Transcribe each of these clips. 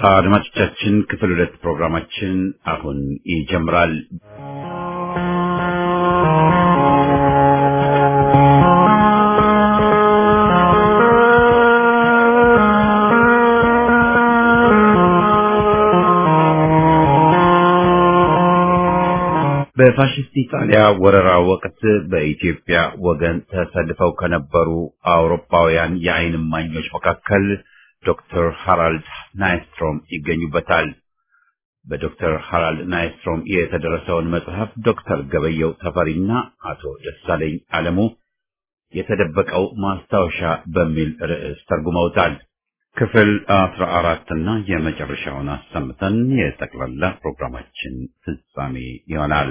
አድማጮቻችን ክፍል ሁለት ፕሮግራማችን አሁን ይጀምራል። በፋሽስት ኢጣሊያ ወረራ ወቅት በኢትዮጵያ ወገን ተሰልፈው ከነበሩ አውሮፓውያን የዓይን እማኞች መካከል ዶክተር ሃራልድ ናይስትሮም ይገኙበታል። በዶክተር ሃራልድ ናይስትሮም የተደረሰውን መጽሐፍ ዶክተር ገበየው ተፈሪና አቶ ደሳለኝ አለሙ የተደበቀው ማስታወሻ በሚል ርዕስ ተርጉመውታል። ክፍል አስራ አራት እና የመጨረሻውን አሰምተን የጠቅላላ ፕሮግራማችን ፍጻሜ ይሆናል።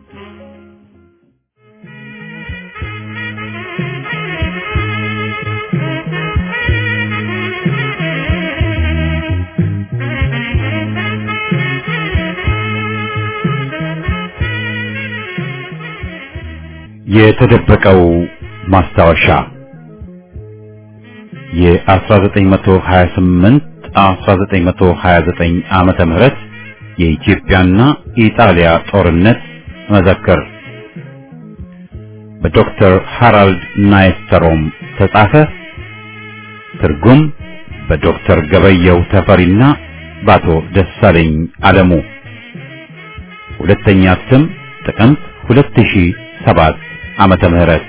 የተደበቀው ማስታወሻ የ1928 1929 ዓመተ ምህረት የኢትዮጵያና ኢጣሊያ ጦርነት መዘክር በዶክተር ሃራልድ ናይስተሮም ተጻፈ። ትርጉም በዶክተር ገበየው ተፈሪና በአቶ ደሳለኝ አለሙ። ሁለተኛ እትም ጥቅምት 2007 ዓመተ ምህረት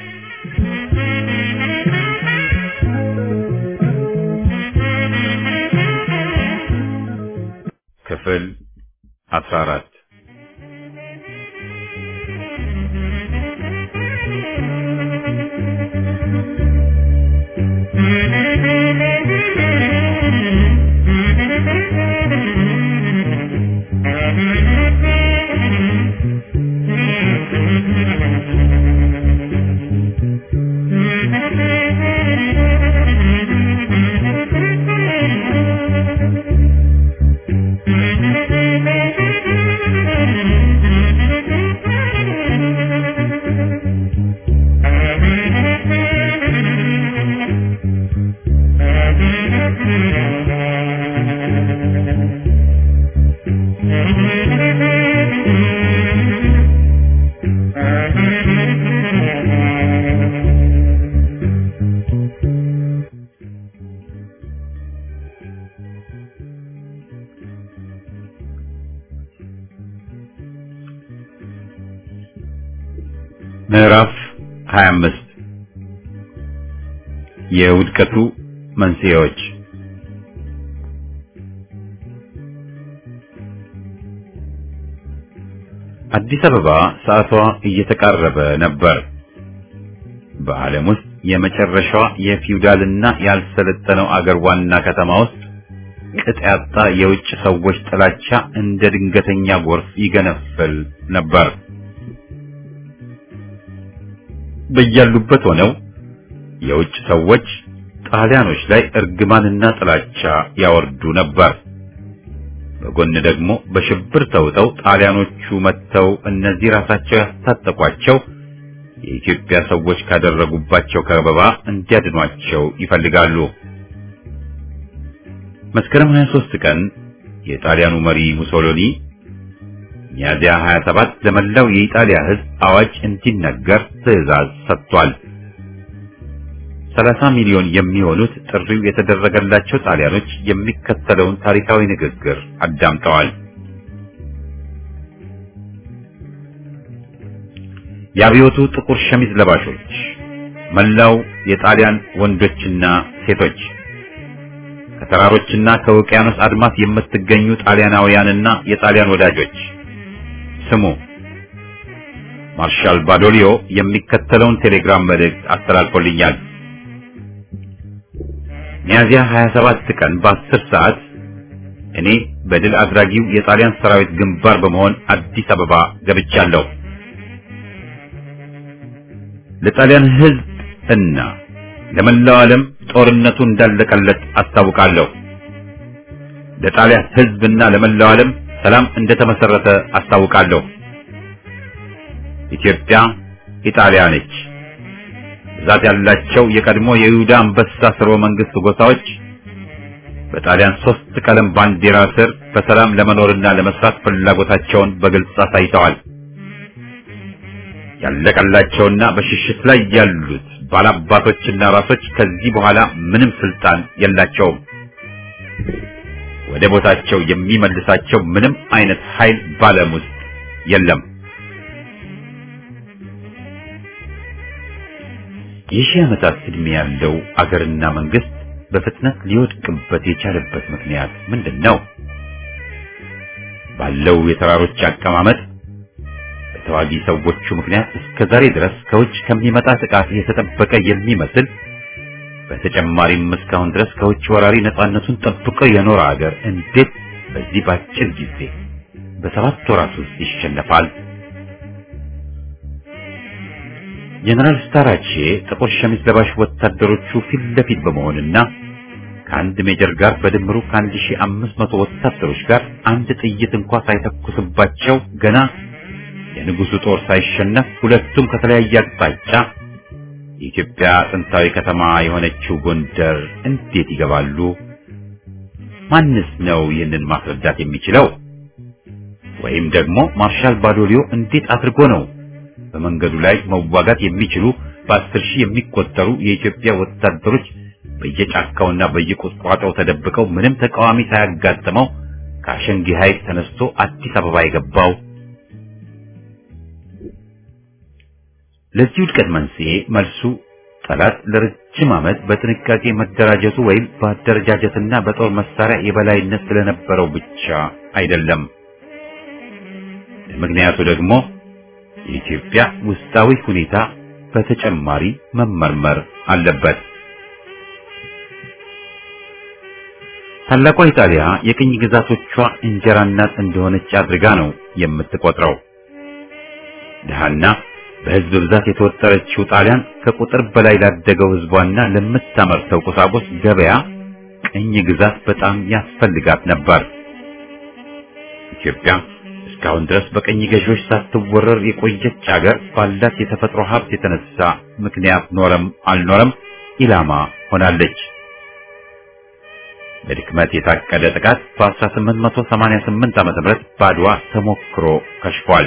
ክፍል 14 ምዕራፍ 25 የውድቀቱ መንስኤዎች አዲስ አበባ ሰዓቷ እየተቃረበ ነበር። በዓለም ውስጥ የመጨረሻዋ የፊውዳልና ያልሰለጠነው አገር ዋና ከተማ ውስጥ ቅጥ ያጣ የውጭ ሰዎች ጥላቻ እንደ ድንገተኛ ጎርፍ ይገነፍል ነበር። በያሉበት ሆነው የውጭ ሰዎች ጣሊያኖች ላይ እርግማንና ጥላቻ ያወርዱ ነበር። በጎን ደግሞ በሽብር ተውጠው ጣሊያኖቹ መጥተው እነዚህ ራሳቸው ያስታጠቋቸው የኢትዮጵያ ሰዎች ካደረጉባቸው ከበባ እንዲያድኗቸው ይፈልጋሉ። መስከረም 23 ቀን የጣሊያኑ መሪ ሙሶሎኒ ሚያዚያ 27 ለመላው የኢጣሊያ ሕዝብ አዋጅ እንዲነገር ትዕዛዝ ሰጥቷል። 30 ሚሊዮን የሚሆኑት ጥሪው የተደረገላቸው ጣሊያኖች የሚከተለውን ታሪካዊ ንግግር አዳምጠዋል። የአብዮቱ ጥቁር ሸሚዝ ለባሾች፣ መላው የጣሊያን ወንዶችና ሴቶች፣ ከተራሮችና ከውቅያኖስ አድማስ የምትገኙ ጣሊያናውያንና የጣሊያን ወዳጆች ስሙ። ማርሻል ባዶሊዮ የሚከተለውን ቴሌግራም መልእክት አስተላልፎልኛል። ሚያዚያ 27 ቀን በ10 ሰዓት እኔ በድል አድራጊው የጣሊያን ሰራዊት ግንባር በመሆን አዲስ አበባ ገብቻለሁ። ለጣሊያን ሕዝብ እና ለመላው ዓለም ጦርነቱ እንዳለቀለት አስታውቃለሁ። ለጣሊያን ሕዝብና ለመላው ዓለም ሰላም እንደተመሰረተ አስታውቃለሁ። ኢትዮጵያ ኢጣሊያ ነች። ብዛት ያላቸው የቀድሞ የይሁዳ አንበሳ ስርወ መንግስት ጎሳዎች በጣሊያን ሶስት ቀለም ባንዲራ ስር በሰላም ለመኖርና ለመስራት ፍላጎታቸውን በግልጽ አሳይተዋል። ያለቀላቸውና በሽሽት ላይ ያሉት ባላባቶችና ራሶች ከዚህ በኋላ ምንም ስልጣን የላቸውም። ወደ ቦታቸው የሚመልሳቸው ምንም አይነት ኃይል ባለም ውስጥ የለም። የሺህ ዓመታት ዕድሜ ያለው አገርና መንግስት በፍጥነት ሊወድቅበት የቻለበት ምክንያት ምንድን ነው? ባለው የተራሮች አቀማመጥ በተዋጊ ሰዎቹ ምክንያት እስከ ዛሬ ድረስ ከውጭ ከሚመጣ ጥቃት የተጠበቀ የሚመስል በተጨማሪም እስካሁን ድረስ ከውጭ ወራሪ ነፃነቱን ጠብቆ የኖረ አገር እንዴት በዚህ ባጭር ጊዜ በሰባት ወራት ውስጥ ይሸነፋል? ጀነራል ስታራቼ ጥቁር ሸሚዝ ለባሽ ወታደሮቹ ፊት ለፊት በመሆንና ከአንድ ሜጀር ጋር በድምሩ ከአንድ ሺህ አምስት መቶ ወታደሮች ጋር አንድ ጥይት እንኳ ሳይተኩስባቸው ገና የንጉሱ ጦር ሳይሸነፍ ሁለቱም ከተለያየ አቅጣጫ የኢትዮጵያ ጥንታዊ ከተማ የሆነችው ጎንደር እንዴት ይገባሉ? ማንስ ነው ይህንን ማስረዳት የሚችለው? ወይም ደግሞ ማርሻል ባዶሊዮ እንዴት አድርጎ ነው በመንገዱ ላይ መዋጋት የሚችሉ በአስር ሺህ የሚቆጠሩ የኢትዮጵያ ወታደሮች በየጫካውና በየቁጥቋጦው ተደብቀው ምንም ተቃዋሚ ሳያጋጥመው ከአሸንጊ ኃይል ተነስቶ አዲስ አበባ የገባው? ለዚህ ውድቀት መንስኤ መልሱ ጠላት ለረጅም ዓመት በጥንቃቄ መደራጀቱ ወይም በአደረጃጀትና በጦር መሳሪያ የበላይነት ስለነበረው ብቻ አይደለም። ምክንያቱ ደግሞ የኢትዮጵያ ውስጣዊ ሁኔታ በተጨማሪ መመርመር አለበት። ታላቋ ኢጣሊያ የቅኝ ግዛቶቿ እንጀራ እናት እንደሆነች አድርጋ ነው የምትቆጥረው። ድሃና በሕዝብ ብዛት የተወጠረችው ጣሊያን ከቁጥር በላይ ላደገው ሕዝቧና ለምታመርተው ቁሳቁስ ገበያ ቅኝ ግዛት በጣም ያስፈልጋት ነበር። ኢትዮጵያ እስካሁን ድረስ በቀኝ ገዢዎች ሳትወረር የቆየች አገር ባላት የተፈጥሮ ሀብት የተነሳ ምክንያት ኖረም አልኖረም ኢላማ ሆናለች። በድክመት የታቀደ ጥቃት በ1888 ዓ.ም በአድዋ ተሞክሮ ከሽፏል።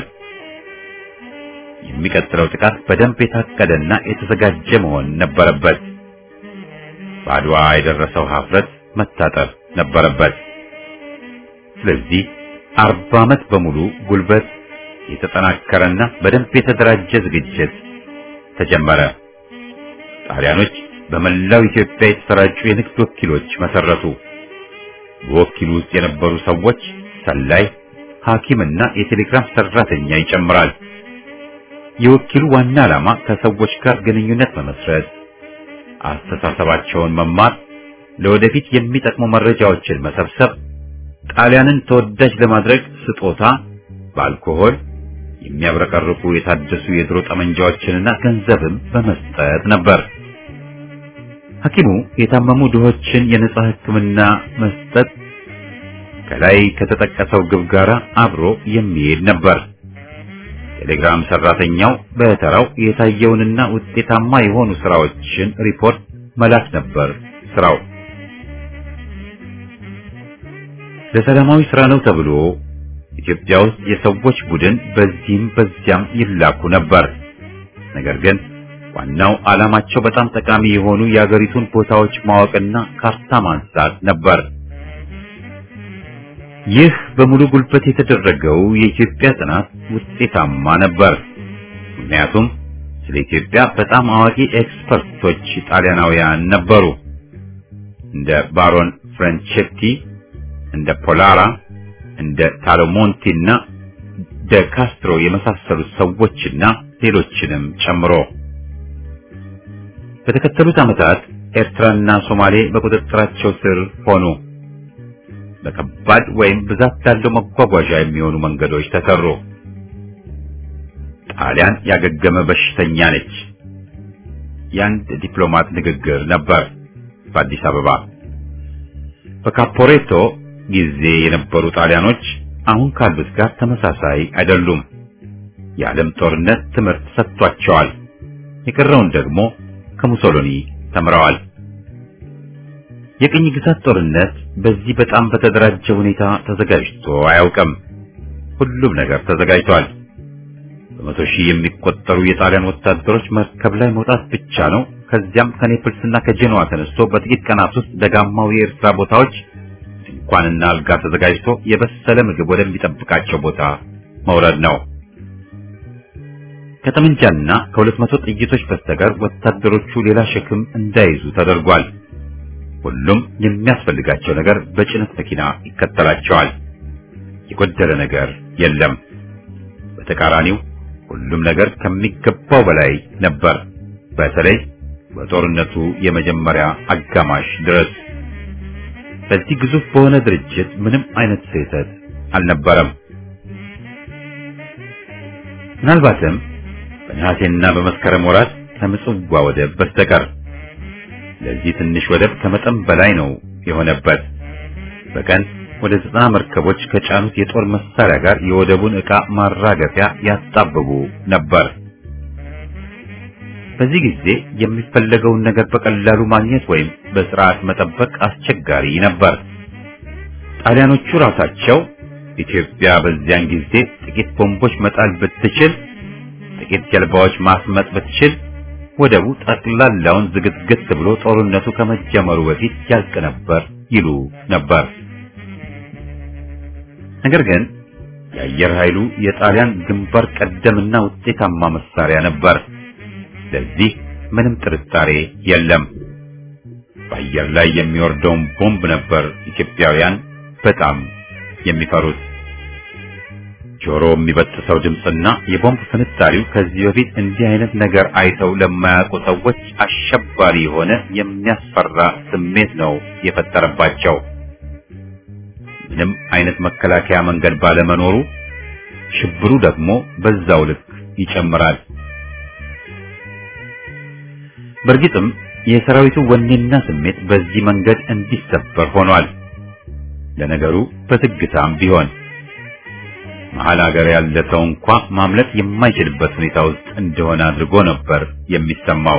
የሚቀጥለው ጥቃት በደንብ የታቀደና የተዘጋጀ መሆን ነበረበት። በአድዋ የደረሰው ሀፍረት መታጠር ነበረበት። ስለዚህ አርባ ዓመት በሙሉ ጉልበት የተጠናከረና በደንብ የተደራጀ ዝግጅት ተጀመረ። ጣሊያኖች በመላው ኢትዮጵያ የተሰራጩ የንግድ ወኪሎች መሰረቱ። በወኪሉ ውስጥ የነበሩ ሰዎች ሰላይ፣ ሐኪምና የቴሌግራፍ ሰራተኛ ይጨምራል። የወኪሉ ዋና ዓላማ ከሰዎች ጋር ግንኙነት መመስረት፣ አስተሳሰባቸውን መማር፣ ለወደፊት የሚጠቅሙ መረጃዎችን መሰብሰብ፣ ጣሊያንን ተወዳጅ ለማድረግ ስጦታ በአልኮሆል የሚያብረቀርቁ የታደሱ የድሮ ጠመንጃዎችንና ገንዘብም በመስጠት ነበር። ሐኪሙ የታመሙ ድሆችን የነጻ ሕክምና መስጠት ከላይ ከተጠቀሰው ግብ ጋር አብሮ የሚሄድ ነበር። ቴሌግራም ሰራተኛው በተራው የታየውንና ውጤታማ የሆኑ ስራዎችን ሪፖርት መላክ ነበር ስራው። ለሰላማዊ ስራ ነው ተብሎ ኢትዮጵያ ውስጥ የሰዎች ቡድን በዚህም በዚያም ይላኩ ነበር። ነገር ግን ዋናው ዓላማቸው በጣም ጠቃሚ የሆኑ የአገሪቱን ቦታዎች ማወቅና ካርታ ማንሳት ነበር። ይህ በሙሉ ጉልበት የተደረገው የኢትዮጵያ ጥናት ውጤታማ ነበር። ምክንያቱም ስለ ኢትዮጵያ በጣም አዋቂ ኤክስፐርቶች ጣሊያናውያን ነበሩ። እንደ ባሮን ፍራንቼቲ፣ እንደ ፖላራ፣ እንደ ታሎሞንቲ እና ደ ካስትሮ የመሳሰሉት ሰዎችና ሌሎችንም ጨምሮ በተከተሉት ዓመታት ኤርትራና ሶማሌ በቁጥጥራቸው ስር ሆኑ። በከባድ ወይም ብዛት ላለው መጓጓዣ የሚሆኑ መንገዶች ተሰሩ። ጣሊያን ያገገመ በሽተኛ ነች። የአንድ ዲፕሎማት ንግግር ነበር በአዲስ አበባ። በካፖሬቶ ጊዜ የነበሩ ጣሊያኖች አሁን ካሉት ጋር ተመሳሳይ አይደሉም። የዓለም ጦርነት ትምህርት ሰጥቷቸዋል። የቀረውን ደግሞ ከሙሶሎኒ ተምረዋል። የቅኝ ግዛት ጦርነት በዚህ በጣም በተደራጀ ሁኔታ ተዘጋጅቶ አያውቅም። ሁሉም ነገር ተዘጋጅቷል። በመቶ ሺህ የሚቆጠሩ የጣሊያን ወታደሮች መርከብ ላይ መውጣት ብቻ ነው። ከዚያም ከኔፕልስና ከጄኖዋ ተነስቶ በጥቂት ቀናት ውስጥ ደጋማው የኤርትራ ቦታዎች ድንኳንና አልጋ ተዘጋጅቶ የበሰለ ምግብ ወደሚጠብቃቸው ቦታ መውረድ ነው። ከጠመንጃና ከሁለት መቶ ጥይቶች በስተቀር ወታደሮቹ ሌላ ሸክም እንዳይዙ ተደርጓል። ሁሉም የሚያስፈልጋቸው ነገር በጭነት መኪና ይከተላቸዋል። የጎደለ ነገር የለም። በተቃራኒው ሁሉም ነገር ከሚገባው በላይ ነበር። በተለይ በጦርነቱ የመጀመሪያ አጋማሽ ድረስ በዚህ ግዙፍ በሆነ ድርጅት ምንም አይነት ስህተት አልነበረም። ምናልባትም በነሐሴና በመስከረም ወራት ከምጽዋ ወደብ በስተቀር ለዚህ ትንሽ ወደብ ከመጠን በላይ ነው የሆነበት። በቀን ወደ ዘጠና መርከቦች ከጫኑት የጦር መሳሪያ ጋር የወደቡን ዕቃ ማራገፊያ ያጣብቡ ነበር። በዚህ ጊዜ የሚፈለገውን ነገር በቀላሉ ማግኘት ወይም በስርዓት መጠበቅ አስቸጋሪ ነበር። ጣሊያኖቹ ራሳቸው ኢትዮጵያ በዚያን ጊዜ ጥቂት ቦምቦች መጣል ብትችል፣ ጥቂት ጀልባዎች ማስመጥ ብትችል ወደቡ ጠቅላላውን ዝግትግት ብሎ ጦርነቱ ከመጀመሩ በፊት ያልቅ ነበር ይሉ ነበር። ነገር ግን የአየር ኃይሉ የጣሊያን ግንባር ቀደምና ውጤታማ መሳሪያ ነበር። ለዚህ ምንም ጥርጣሬ የለም። በአየር ላይ የሚወርደውን ቦምብ ነበር ኢትዮጵያውያን በጣም የሚፈሩት። ጆሮ የሚበጥሰው ድምፅና የቦምብ ፍንጣሪው ከዚህ በፊት እንዲህ አይነት ነገር አይተው ለማያውቁ ሰዎች አሸባሪ የሆነ የሚያስፈራ ስሜት ነው የፈጠረባቸው። ምንም አይነት መከላከያ መንገድ ባለመኖሩ ሽብሩ ደግሞ በዛው ልክ ይጨምራል። በእርግጥም የሰራዊቱ ወኔና ስሜት በዚህ መንገድ እንዲሰበር ሆኗል። ለነገሩ በዝግታም ቢሆን መሀል ሀገር ያለ ሰው እንኳ ማምለጥ የማይችልበት ሁኔታ ውስጥ እንደሆነ አድርጎ ነበር የሚሰማው።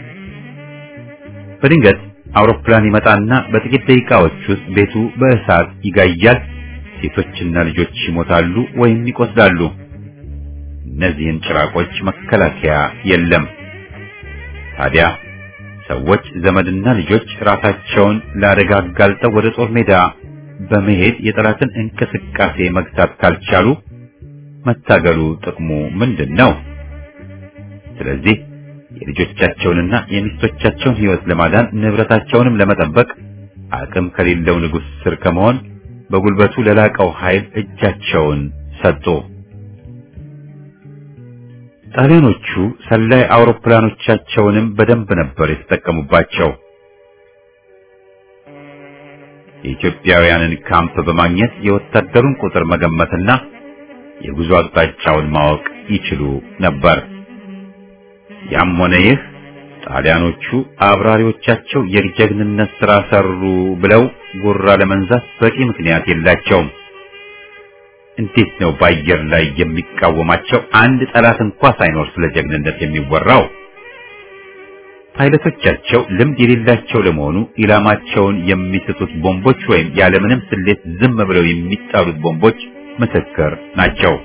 በድንገት አውሮፕላን ይመጣና በጥቂት ደቂቃዎች ውስጥ ቤቱ በእሳት ይጋያል። ሴቶችና ልጆች ይሞታሉ ወይም ይቆስላሉ። እነዚህን ጭራቆች መከላከያ የለም። ታዲያ ሰዎች ዘመድና ልጆች ራሳቸውን ለአደጋ አጋልጠው ወደ ጦር ሜዳ በመሄድ የጠላትን እንቅስቃሴ መግታት ካልቻሉ መታገሉ ጥቅሙ ምንድን ነው? ስለዚህ የልጆቻቸውንና የሚስቶቻቸውን ሕይወት ለማዳን ንብረታቸውንም ለመጠበቅ አቅም ከሌለው ንጉሥ ስር ከመሆን በጉልበቱ ለላቀው ኃይል እጃቸውን ሰጡ። ጣሊያኖቹ ሰላይ አውሮፕላኖቻቸውንም በደንብ ነበር የተጠቀሙባቸው። የኢትዮጵያውያንን ካምፕ በማግኘት የወታደሩን ቁጥር መገመትና የጉዞ አቅጣጫውን ማወቅ ይችሉ ነበር። ያም ሆነ ይህ ጣሊያኖቹ አብራሪዎቻቸው የጀግንነት ሥራ ሰሩ ብለው ጉራ ለመንዛት በቂ ምክንያት የላቸውም። እንዴት ነው በአየር ላይ የሚቃወማቸው አንድ ጠላት እንኳ ሳይኖር ስለ ጀግንነት የሚወራው? ፓይለቶቻቸው ልምድ የሌላቸው ለመሆኑ ኢላማቸውን የሚስቱት ቦምቦች ወይም ያለምንም ስሌት ዝም ብለው የሚጣሉት ቦምቦች ምስክር ናቸው።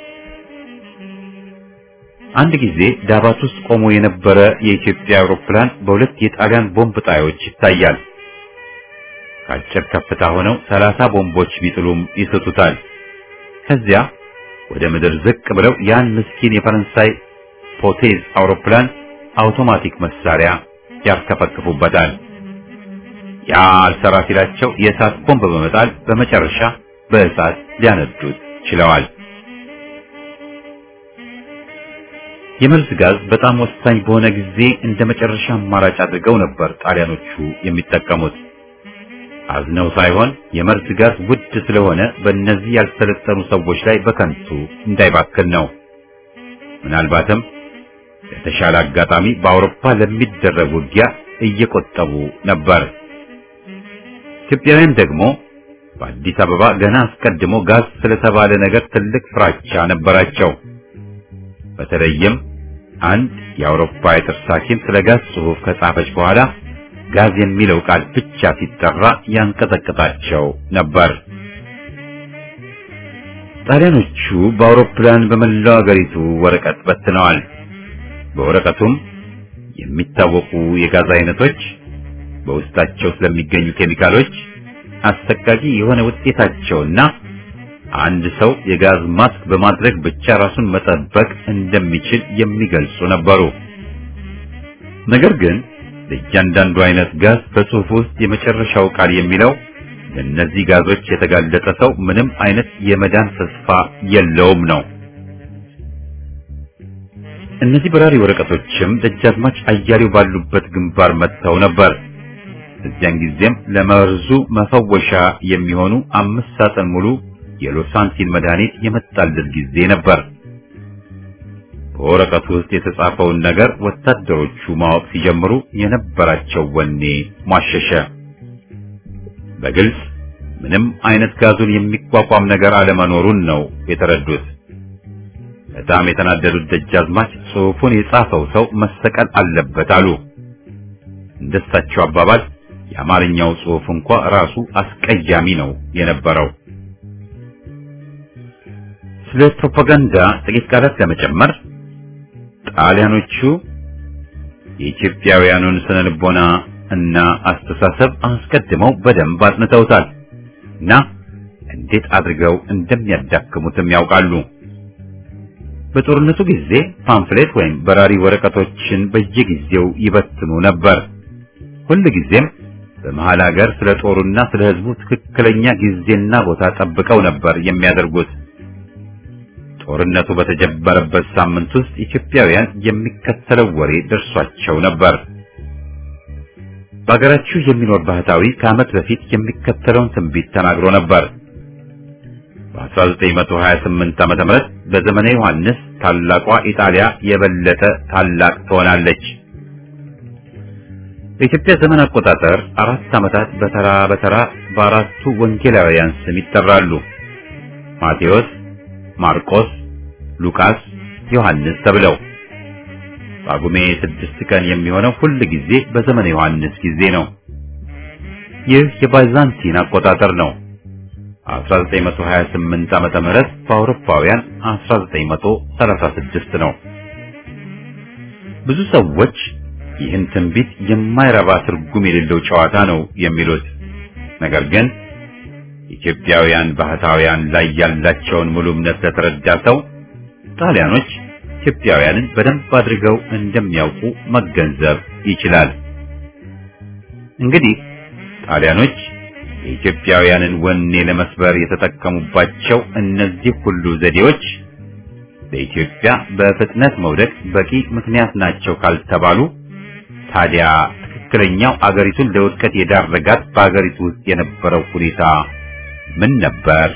አንድ ጊዜ ዳባት ውስጥ ቆሞ የነበረ የኢትዮጵያ አውሮፕላን በሁለት የጣሊያን ቦምብ ጣዮች ይታያል። ከአጭር ከፍታ ሆነው ሰላሳ ቦምቦች ቢጥሉም ይስቱታል። ከዚያ ወደ ምድር ዝቅ ብለው ያን ምስኪን የፈረንሳይ ፖቴዝ አውሮፕላን አውቶማቲክ መሳሪያ ያርከፈክፉበታል። ያ አልሰራ ሲላቸው የእሳት ቦምብ በመጣል በመጨረሻ በእሳት ሊያነዱት ችለዋል። የመርዝ ጋዝ በጣም ወሳኝ በሆነ ጊዜ እንደ መጨረሻ አማራጭ አድርገው ነበር ጣሊያኖቹ የሚጠቀሙት። አዝነው ሳይሆን የመርዝ ጋዝ ውድ ስለሆነ በእነዚህ ያልሰለጠኑ ሰዎች ላይ በከንቱ እንዳይባክን ነው። ምናልባትም ለተሻለ አጋጣሚ በአውሮፓ ለሚደረግ ውጊያ እየቆጠቡ ነበር። ኢትዮጵያውያን ደግሞ በአዲስ አበባ ገና አስቀድሞ ጋዝ ስለተባለ ነገር ትልቅ ፍራቻ ነበራቸው። በተለይም አንድ የአውሮፓ የጥርስ ሐኪም ስለ ጋዝ ጽሑፍ ከጻፈች በኋላ ጋዝ የሚለው ቃል ብቻ ሲጠራ ያንቀጠቅጣቸው ነበር። ጣሊያኖቹ በአውሮፕላን በመላው አገሪቱ ወረቀት በትነዋል። በወረቀቱም የሚታወቁ የጋዝ አይነቶች፣ በውስጣቸው ስለሚገኙ ኬሚካሎች፣ አሰቃቂ የሆነ ውጤታቸውና አንድ ሰው የጋዝ ማስክ በማድረግ ብቻ ራሱን መጠበቅ እንደሚችል የሚገልጹ ነበሩ። ነገር ግን ለእያንዳንዱ አይነት ጋዝ በጽሑፍ ውስጥ የመጨረሻው ቃል የሚለው ለእነዚህ ጋዞች የተጋለጠ ሰው ምንም አይነት የመዳን ተስፋ የለውም ነው። እነዚህ በራሪ ወረቀቶችም ደጃዝማች አያሌው ባሉበት ግንባር መጥተው ነበር። እዚያን ጊዜም ለመርዙ መፈወሻ የሚሆኑ አምስት ሳጥን ሙሉ የሎሳንቲን መድኃኒት የመጣለት ጊዜ ነበር። በወረቀቱ ውስጥ የተጻፈውን ነገር ወታደሮቹ ማወቅ ሲጀምሩ የነበራቸው ወኔ ሟሸሸ። በግልጽ ምንም አይነት ጋዙን የሚቋቋም ነገር አለመኖሩን ነው የተረዱት። በጣም የተናደዱት ደጃዝማች ጽሑፉን የጻፈው ሰው መሰቀል አለበት አሉ። እንደሳቸው አባባል የአማርኛው ጽሑፍ እንኳ ራሱ አስቀያሚ ነው የነበረው። ስለ ፕሮፓጋንዳ ጥቂት ቃላት ለመጨመር ጣሊያኖቹ የኢትዮጵያውያኑን ስነ ልቦና እና አስተሳሰብ አስቀድመው በደንብ አጥንተውታል እና እንዴት አድርገው እንደሚያዳክሙትም ያውቃሉ። በጦርነቱ ጊዜ ፓምፍሌት ወይም በራሪ ወረቀቶችን በየጊዜው ይበትኑ ነበር። ሁል ጊዜም በመሃል ሀገር ስለ ጦሩና ስለ ሕዝቡ ትክክለኛ ጊዜና ቦታ ጠብቀው ነበር የሚያደርጉት። ጦርነቱ በተጀመረበት ሳምንት ውስጥ ኢትዮጵያውያን የሚከተለው ወሬ ደርሷቸው ነበር። በሀገራችሁ የሚኖር ባህታዊ ከዓመት በፊት የሚከተለውን ትንቢት ተናግሮ ነበር። በ1928 ዓመተ ምህረት በዘመነ ዮሐንስ ታላቋ ኢጣሊያ የበለጠ ታላቅ ትሆናለች። በኢትዮጵያ ዘመን አቆጣጠር አራት ዓመታት በተራ በተራ በአራቱ ወንጌላውያን ስም ይጠራሉ። ማቴዎስ፣ ማርቆስ፣ ሉቃስ፣ ዮሐንስ ተብለው ጳጉሜ ስድስት ቀን የሚሆነው ሁል ጊዜ በዘመነ ዮሐንስ ጊዜ ነው። ይህ የባይዛንቲን አቆጣጠር ነው። 1928 ዓመተ ምህረት በአውሮፓውያን 1936 ነው። ብዙ ሰዎች ይህን ትንቢት የማይረባ ትርጉም የሌለው ጨዋታ ነው የሚሉት። ነገር ግን ኢትዮጵያውያን ባህታውያን ላይ ያላቸውን ሙሉ እምነት ለተረዳ ሰው ጣሊያኖች ኢትዮጵያውያንን በደንብ አድርገው እንደሚያውቁ መገንዘብ ይችላል። እንግዲህ ጣሊያኖች የኢትዮጵያውያንን ወኔ ለመስበር የተጠቀሙባቸው እነዚህ ሁሉ ዘዴዎች በኢትዮጵያ በፍጥነት መውደቅ በቂ ምክንያት ናቸው ካልተባሉ ታዲያ ትክክለኛው አገሪቱን ለውድቀት የዳረጋት በአገሪቱ ውስጥ የነበረው ሁኔታ ምን ነበር?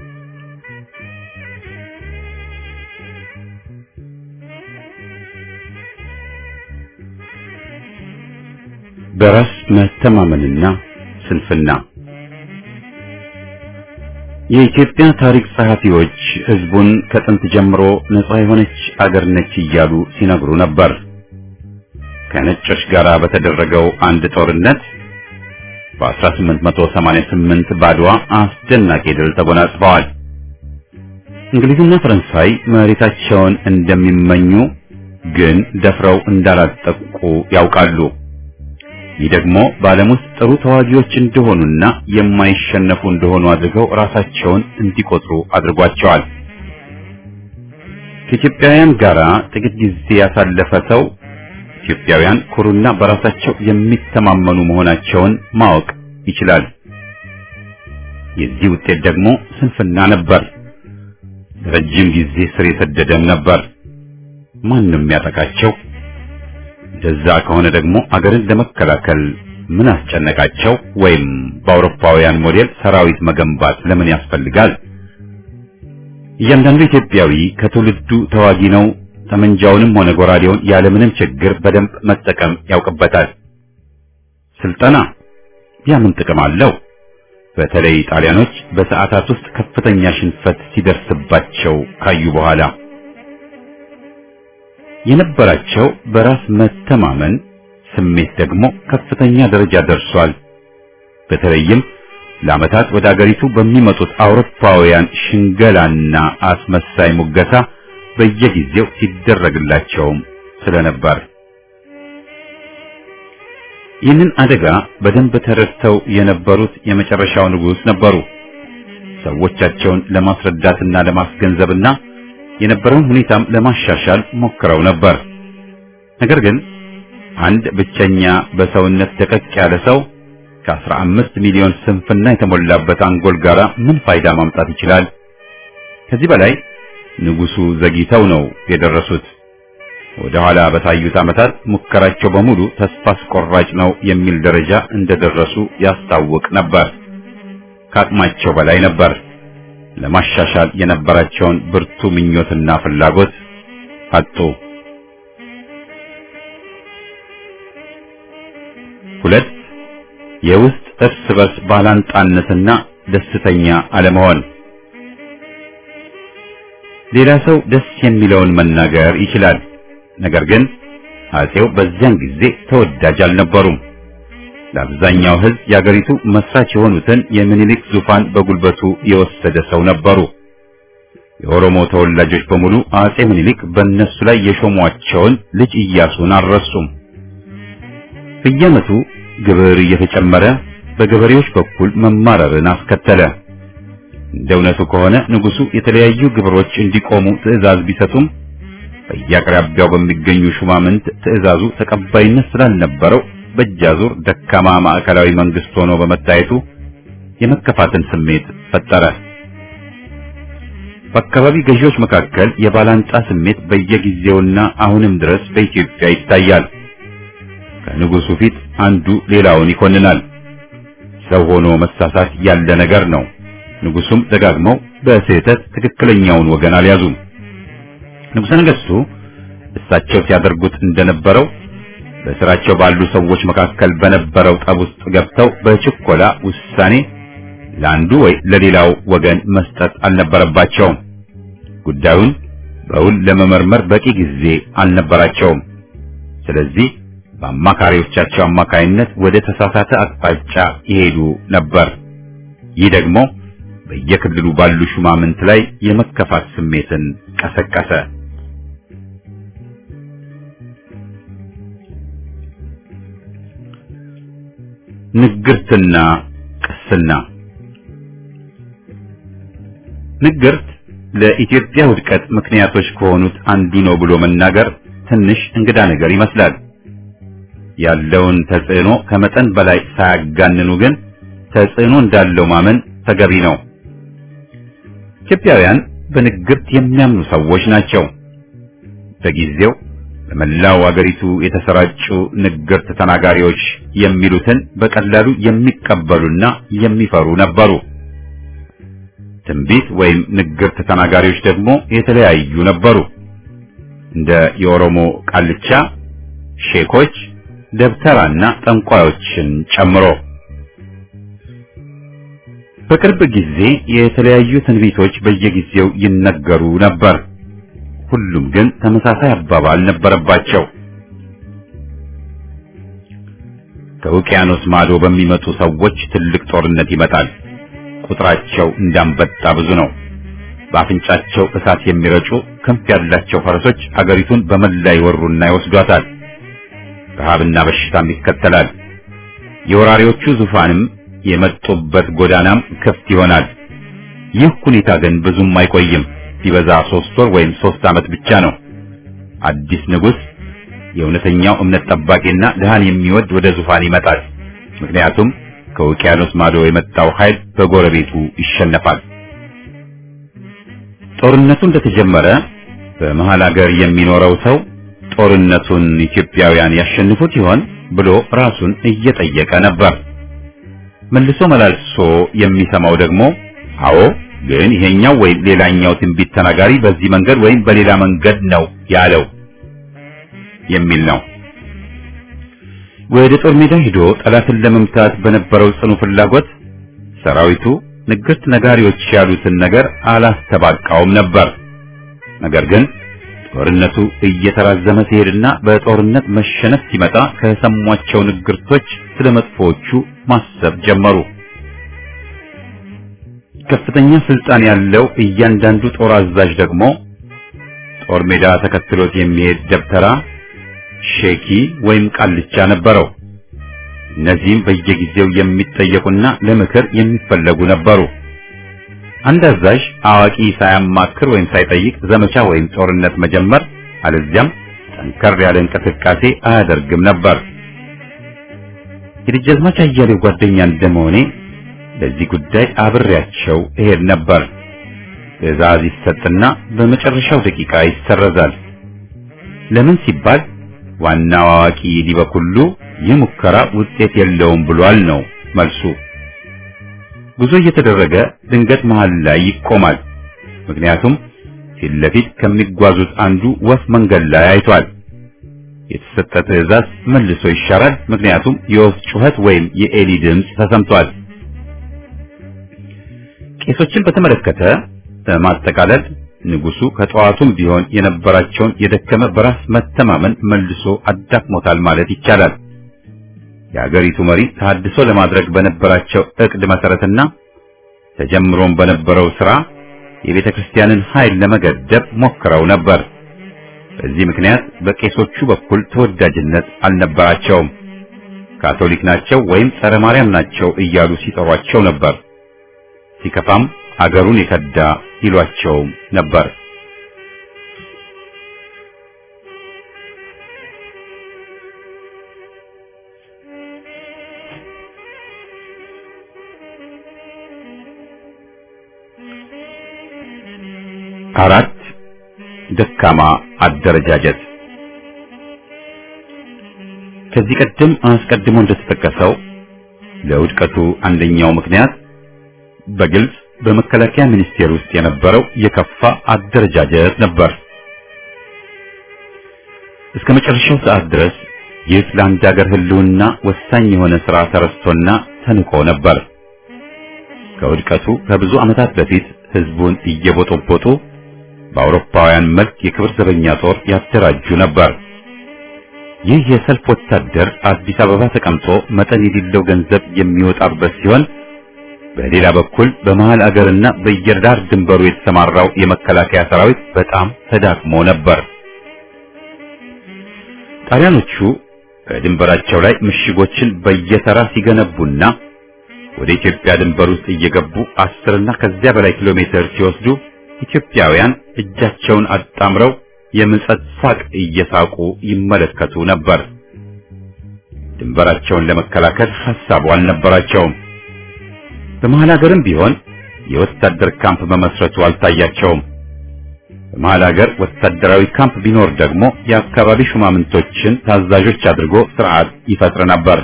በራስ መተማመንና ስንፍና የኢትዮጵያ ታሪክ ጸሐፊዎች ሕዝቡን ከጥንት ጀምሮ ነጻ የሆነች አገር ነች እያሉ ሲነግሩ ነበር። ከነጮች ጋር በተደረገው አንድ ጦርነት በ1888 ባድዋ አስደናቂ ድል ተጎናጽፈዋል። እንግሊዝና ፈረንሳይ መሬታቸውን እንደሚመኙ ግን ደፍረው እንዳላጠቁ ያውቃሉ። ይህ ደግሞ በዓለም ውስጥ ጥሩ ተዋጊዎች እንደሆኑና የማይሸነፉ እንደሆኑ አድርገው ራሳቸውን እንዲቆጥሩ አድርጓቸዋል። ከኢትዮጵያውያን ጋር ጥቂት ጊዜ ያሳለፈ ሰው ኢትዮጵያውያን ኩሩና በራሳቸው የሚተማመኑ መሆናቸውን ማወቅ ይችላል። የዚህ ውጤት ደግሞ ስንፍና ነበር። ረጅም ጊዜ ስር የሰደደም ነበር። ማንም ያጠቃቸው እንደዛ ከሆነ ደግሞ አገርን ለመከላከል ምን አስጨነቃቸው? ወይም በአውሮፓውያን ሞዴል ሰራዊት መገንባት ለምን ያስፈልጋል? እያንዳንዱ ኢትዮጵያዊ ከትውልዱ ተዋጊ ነው። ጠመንጃውንም ሆነ ጎራዴውን ያለምንም ችግር በደንብ መጠቀም ያውቅበታል። ስልጠና ያ ምን ጥቅም አለው? በተለይ ጣሊያኖች በሰዓታት ውስጥ ከፍተኛ ሽንፈት ሲደርስባቸው ካዩ በኋላ የነበራቸው በራስ መተማመን ስሜት ደግሞ ከፍተኛ ደረጃ ደርሷል። በተለይም ለዓመታት ወደ አገሪቱ በሚመጡት አውሮፓውያን ሽንገላና አስመሳይ ሙገሳ በየጊዜው ሲደረግላቸውም ስለነበር ይህንን አደጋ በደንብ ተረድተው የነበሩት የመጨረሻው ንጉሥ ነበሩ። ሰዎቻቸውን ለማስረዳትና ለማስገንዘብና የነበረውን ሁኔታም ለማሻሻል ሞክረው ነበር። ነገር ግን አንድ ብቸኛ በሰውነት ደቀቅ ያለ ሰው ከአስራ አምስት ሚሊዮን ስንፍና የተሞላበት አንጎል ጋር ምን ፋይዳ ማምጣት ይችላል? ከዚህ በላይ ንጉሡ ዘግይተው ነው የደረሱት። ወደ ኋላ በታዩት ዓመታት ሙከራቸው በሙሉ ተስፋ አስቆራጭ ነው የሚል ደረጃ እንደደረሱ ያስታውቅ ነበር። ከአቅማቸው በላይ ነበር። ለማሻሻል የነበራቸውን ብርቱ ምኞትና ፍላጎት አጡ። ሁለት የውስጥ እርስ በርስ ባላንጣነትና ደስተኛ አለመሆን። ሌላ ሰው ደስ የሚለውን መናገር ይችላል። ነገር ግን አጼው በዚያን ጊዜ ተወዳጅ አልነበሩም። ለአብዛኛው ሕዝብ የአገሪቱ መስራች የሆኑትን የምኒልክ ዙፋን በጉልበቱ የወሰደ ሰው ነበሩ። የኦሮሞ ተወላጆች በሙሉ አጼ ምኒልክ በእነሱ ላይ የሾሟቸውን ልጅ ኢያሱን አልረሱም። በየዓመቱ ግብር እየተጨመረ በገበሬዎች በኩል መማረርን አስከተለ። እንደ እውነቱ ከሆነ ንጉሡ የተለያዩ ግብሮች እንዲቆሙ ትዕዛዝ ቢሰጡም በየአቅራቢያው በሚገኙ ሹማምንት ትዕዛዙ ተቀባይነት ስላልነበረው በእጃዙር ደካማ ማዕከላዊ መንግስት ሆኖ በመታየቱ የመከፋትን ስሜት ፈጠረ። በአካባቢ ገዢዎች መካከል የባላንጣ ስሜት በየጊዜውና አሁንም ድረስ በኢትዮጵያ ይታያል። ከንጉሡ ፊት አንዱ ሌላውን ይኮንናል። ሰው ሆኖ መሳሳት ያለ ነገር ነው። ንጉሡም ደጋግመው በስህተት ትክክለኛውን ወገን አልያዙም። ንጉሠ ነገሥቱ እሳቸው ሲያደርጉት እንደነበረው በስራቸው ባሉ ሰዎች መካከል በነበረው ጠብ ውስጥ ገብተው በችኮላ ውሳኔ ለአንዱ ወይ ለሌላው ወገን መስጠት አልነበረባቸውም። ጉዳዩን በውል ለመመርመር በቂ ጊዜ አልነበራቸውም። ስለዚህ በአማካሪዎቻቸው አማካይነት ወደ ተሳሳተ አቅጣጫ ይሄዱ ነበር። ይህ ደግሞ በየክልሉ ባሉ ሹማምንት ላይ የመከፋት ስሜትን ቀሰቀሰ። ንግርትና ቅስና። ንግርት ለኢትዮጵያ ውድቀት ምክንያቶች ከሆኑት አንዱ ነው ብሎ መናገር ትንሽ እንግዳ ነገር ይመስላል። ያለውን ተጽዕኖ ከመጠን በላይ ሳያጋንኑ ግን ተጽዕኖ እንዳለው ማመን ተገቢ ነው። ኢትዮጵያውያን በንግርት የሚያምኑ ሰዎች ናቸው። በጊዜው በመላው አገሪቱ የተሰራጩ ንግርት ተናጋሪዎች የሚሉትን በቀላሉ የሚቀበሉና የሚፈሩ ነበሩ። ትንቢት ወይም ንግርት ተናጋሪዎች ደግሞ የተለያዩ ነበሩ። እንደ የኦሮሞ ቃልቻ፣ ሼኮች፣ ደብተራና ጠንቋዮችን ጨምሮ በቅርብ ጊዜ የተለያዩ ትንቢቶች በየጊዜው ይነገሩ ነበር። ሁሉም ግን ተመሳሳይ አባባል ነበረባቸው። ከውቅያኖስ ማዶ በሚመጡ ሰዎች ትልቅ ጦርነት ይመጣል። ቁጥራቸው እንዳንበጣ ብዙ ነው። በአፍንጫቸው እሳት የሚረጩ ክንፍ ያላቸው ፈረሶች አገሪቱን በመላ ይወሩና ይወስዷታል። ረሃብና በሽታም ይከተላል። የወራሪዎቹ ዙፋንም የመጡበት ጎዳናም ክፍት ይሆናል። ይህ ሁኔታ ግን ብዙም አይቆይም። ቢበዛ ሶስት ወር ወይም ሶስት ዓመት ብቻ ነው። አዲስ ንጉሥ የእውነተኛው እምነት ጠባቂና ድሃን የሚወድ ወደ ዙፋን ይመጣል። ምክንያቱም ከውቅያኖስ ማዶ የመጣው ኃይል በጎረቤቱ ይሸነፋል። ጦርነቱ እንደተጀመረ በመሃል አገር የሚኖረው ሰው ጦርነቱን ኢትዮጵያውያን ያሸንፉት ይሆን ብሎ ራሱን እየጠየቀ ነበር። መልሶ መላልሶ የሚሰማው ደግሞ አዎ ግን ይሄኛው ወይም ሌላኛው ትንቢት ተናጋሪ በዚህ መንገድ ወይም በሌላ መንገድ ነው ያለው የሚል ነው። ወደ ጦር ሜዳ ሄዶ ጠላትን ለመምታት በነበረው ጽኑ ፍላጎት ሰራዊቱ ንግርት ነጋሪዎች ያሉትን ነገር አላስተባቃውም ነበር። ነገር ግን ጦርነቱ እየተራዘመ ሲሄድና በጦርነት መሸነፍ ሲመጣ ከሰሟቸው ንግርቶች ስለ መጥፎዎቹ ማሰብ ጀመሩ። ከፍተኛ ስልጣን ያለው እያንዳንዱ ጦር አዛዥ ደግሞ ጦር ሜዳ ተከትሎት የሚሄድ ደብተራ፣ ሼኪ ወይም ቃልቻ ነበረው። እነዚህም በየጊዜው የሚጠየቁና ለምክር የሚፈለጉ ነበሩ። አንድ አዛዥ አዋቂ ሳያማክር ወይም ሳይጠይቅ ዘመቻ ወይም ጦርነት መጀመር አለዚያም ጠንከር ያለ እንቅስቃሴ አያደርግም ነበር። የደጃዝማች አያሌው ጓደኛ እንደመሆኔ ለዚህ ጉዳይ አብሬያቸው እሄድ ነበር። ትዕዛዝ ይሰጥና በመጨረሻው ደቂቃ ይሰረዛል። ለምን ሲባል ዋናው አዋቂ ሊበኩሉ ይህ ሙከራ ውጤት የለውም ብሏል ነው መልሱ። ጉዞ እየተደረገ ድንገት መሃል ላይ ይቆማል። ምክንያቱም ፊት ለፊት ከሚጓዙት አንዱ ወፍ መንገድ ላይ አይቷል። የተሰጠ ትዕዛዝ መልሶ ይሻራል። ምክንያቱም የወፍ ጩኸት ወይም የኤሊ ድምፅ ተሰምቷል። ቄሶችን በተመለከተ በማጠቃለል ንጉሱ ከጠዋቱም ቢሆን የነበራቸውን የደከመ በራስ መተማመን መልሶ አዳክሞታል ማለት ይቻላል። የሀገሪቱ መሪ ተሐድሶ ለማድረግ በነበራቸው እቅድ መሰረትና ተጀምሮም በነበረው ስራ የቤተ ክርስቲያንን ኃይል ለመገደብ ሞክረው ነበር። በዚህ ምክንያት በቄሶቹ በኩል ተወዳጅነት አልነበራቸውም። ካቶሊክ ናቸው ወይም ጸረ ማርያም ናቸው እያሉ ሲጠሯቸው ነበር። ሲከፋም አገሩን የከዳ ይሏቸውም ነበር። አራት ደካማ አደረጃጀት። ከዚህ ቀደም አስቀድሞ እንደተጠቀሰው ለውድቀቱ አንደኛው ምክንያት በግልጽ በመከላከያ ሚኒስቴር ውስጥ የነበረው የከፋ አደረጃጀት ነበር። እስከ መጨረሻው ሰዓት ድረስ ይህ ለአንድ ሀገር ሕልውና ወሳኝ የሆነ ሥራ ተረስቶና ተንቆ ነበር። ከውድቀቱ ከብዙ ዓመታት በፊት ሕዝቡን እየቦጦቦጡ በአውሮፓውያን መልክ የክብር ዘበኛ ጦር ያደራጁ ነበር። ይህ የሰልፍ ወታደር አዲስ አበባ ተቀምጦ መጠን የሌለው ገንዘብ የሚወጣበት ሲሆን በሌላ በኩል በመሃል አገርና በየዳር ድንበሩ የተሰማራው የመከላከያ ሰራዊት በጣም ተዳክሞ ነበር። ጣሊያኖቹ በድንበራቸው ላይ ምሽጎችን በየተራ ሲገነቡና ወደ ኢትዮጵያ ድንበር ውስጥ እየገቡ አስርና ከዚያ በላይ ኪሎ ሜትር ሲወስዱ ኢትዮጵያውያን እጃቸውን አጣምረው የምጸት ሳቅ እየሳቁ ይመለከቱ ነበር። ድንበራቸውን ለመከላከል ሐሳቡ አልነበራቸውም። በመሃል ሀገርም ቢሆን የወታደር ካምፕ መመስረቱ አልታያቸውም። በመሃል ሀገር ወታደራዊ ካምፕ ቢኖር ደግሞ የአካባቢ ሹማምንቶችን ታዛዦች አድርጎ ስርዓት ይፈጥር ነበር።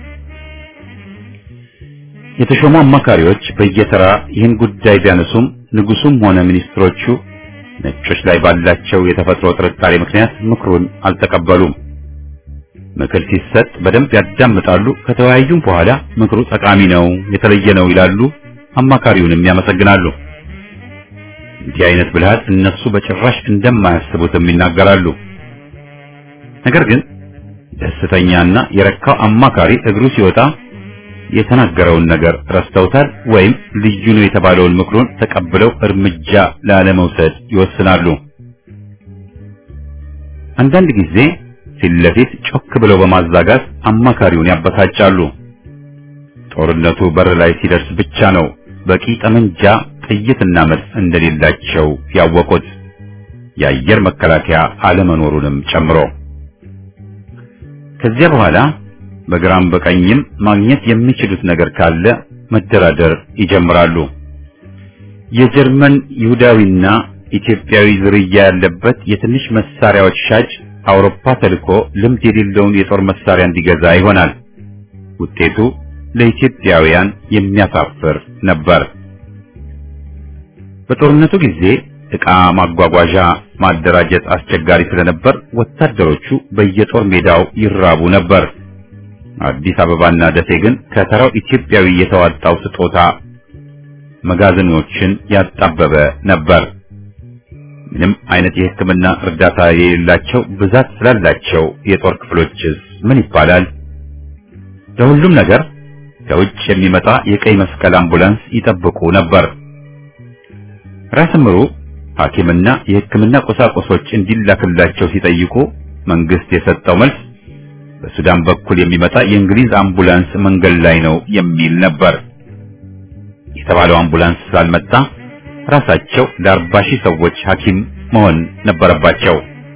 የተሾሙ አማካሪዎች በየተራ ይህን ጉዳይ ቢያነሱም ንጉሱም ሆነ ሚኒስትሮቹ ነጮች ላይ ባላቸው የተፈጥሮ ጥርጣሬ ምክንያት ምክሩን አልተቀበሉም። ምክር ሲሰጥ በደንብ ያዳምጣሉ። ከተወያዩም በኋላ ምክሩ ጠቃሚ ነው፣ የተለየ ነው ይላሉ። አማካሪውንም ያመሰግናሉ። እንዲህ አይነት ብልሃት እነሱ በጭራሽ እንደማያስቡትም ይናገራሉ። ነገር ግን ደስተኛና የረካው አማካሪ እግሩ ሲወጣ የተናገረውን ነገር ረስተውታል ወይም ልዩ ነው የተባለውን ምክሩን ተቀብለው እርምጃ ላለመውሰድ ይወስናሉ። አንዳንድ ጊዜ ፊት ለፊት ጮክ ብለው በማዛጋት አማካሪውን ያበሳጫሉ። ጦርነቱ በር ላይ ሲደርስ ብቻ ነው በቂ ጠመንጃ፣ ጥይትና መድፍ እንደሌላቸው ያወቁት የአየር መከላከያ አለመኖሩንም ጨምሮ ከዚያ በኋላ በግራም በቀኝም ማግኘት የሚችሉት ነገር ካለ መደራደር ይጀምራሉ። የጀርመን ይሁዳዊና ኢትዮጵያዊ ዝርያ ያለበት የትንሽ መሳሪያዎች ሻጭ አውሮፓ ተልኮ ልምድ የሌለውን የጦር መሳሪያ እንዲገዛ ይሆናል። ውጤቱ ለኢትዮጵያውያን የሚያሳፍር ነበር። በጦርነቱ ጊዜ ዕቃ ማጓጓዣ ማደራጀት አስቸጋሪ ስለነበር ወታደሮቹ በየጦር ሜዳው ይራቡ ነበር። አዲስ አበባና ደሴ ግን ከተራው ኢትዮጵያዊ የተዋጣው ስጦታ መጋዘኖችን ያጣበበ ነበር። ምንም አይነት የሕክምና እርዳታ የሌላቸው ብዛት ስላላቸው የጦር ክፍሎችስ ምን ይባላል? ለሁሉም ነገር ከውጭ የሚመጣ የቀይ መስቀል አምቡላንስ ይጠብቁ ነበር። ራስ ምሩ ሐኪምና የሕክምና ቁሳቁሶች እንዲላክላቸው ሲጠይቁ መንግስት የሰጠው መልስ በሱዳን በኩል የሚመጣ የእንግሊዝ አምቡላንስ መንገድ ላይ ነው የሚል ነበር። የተባለው አምቡላንስ ስላልመጣ ራሳቸው ለአርባ ሺህ ሰዎች ሐኪም መሆን ነበረባቸው።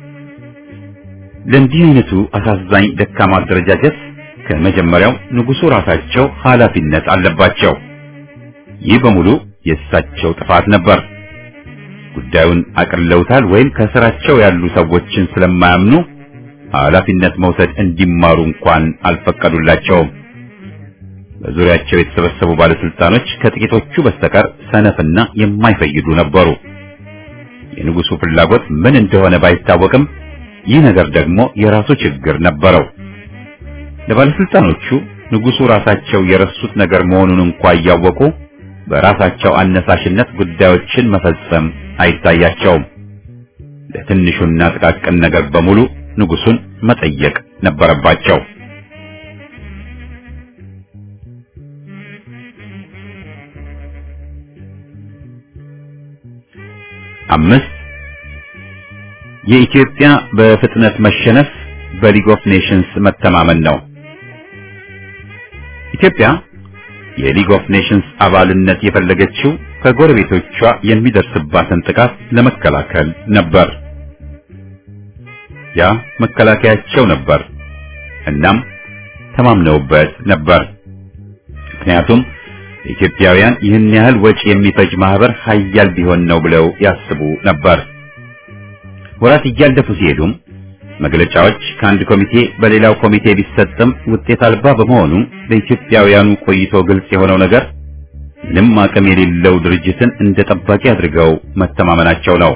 ለእንዲህ አይነቱ አሳዛኝ ደካማ አደረጃጀት ከመጀመሪያው ንጉሱ ራሳቸው ኃላፊነት አለባቸው። ይህ በሙሉ የእሳቸው ጥፋት ነበር። ጉዳዩን አቅልለውታል ወይም ከስራቸው ያሉ ሰዎችን ስለማያምኑ ኃላፊነት መውሰድ እንዲማሩ እንኳን አልፈቀዱላቸውም። በዙሪያቸው የተሰበሰቡ ባለስልጣኖች ከጥቂቶቹ በስተቀር ሰነፍና የማይፈይዱ ነበሩ። የንጉሱ ፍላጎት ምን እንደሆነ ባይታወቅም ይህ ነገር ደግሞ የራሱ ችግር ነበረው። ለባለስልጣኖቹ ንጉሱ ራሳቸው የረሱት ነገር መሆኑን እንኳ እያወቁ በራሳቸው አነሳሽነት ጉዳዮችን መፈጸም አይታያቸውም። ለትንሹና ጥቃቅን ነገር በሙሉ ንጉሱን መጠየቅ ነበረባቸው። አምስት የኢትዮጵያ በፍጥነት መሸነፍ በሊግ ኦፍ ኔሽንስ መተማመን ነው። ኢትዮጵያ የሊግ ኦፍ ኔሽንስ አባልነት የፈለገችው ከጎረቤቶቿ የሚደርስባትን ጥቃት ለመከላከል ነበር። ያ መከላከያቸው ነበር። እናም ተማምነውበት ነበር። ምክንያቱም ኢትዮጵያውያን ይህን ያህል ወጪ የሚፈጅ ማህበር ሀያል ቢሆን ነው ብለው ያስቡ ነበር። ወራት እያለፉ ሲሄዱም መግለጫዎች ከአንድ ኮሚቴ በሌላው ኮሚቴ ቢሰጥም ውጤት አልባ በመሆኑ ለኢትዮጵያውያኑ ቆይቶ ግልጽ የሆነው ነገር ምንም አቅም የሌለው ድርጅትን እንደ ጠባቂ አድርገው መተማመናቸው ነው።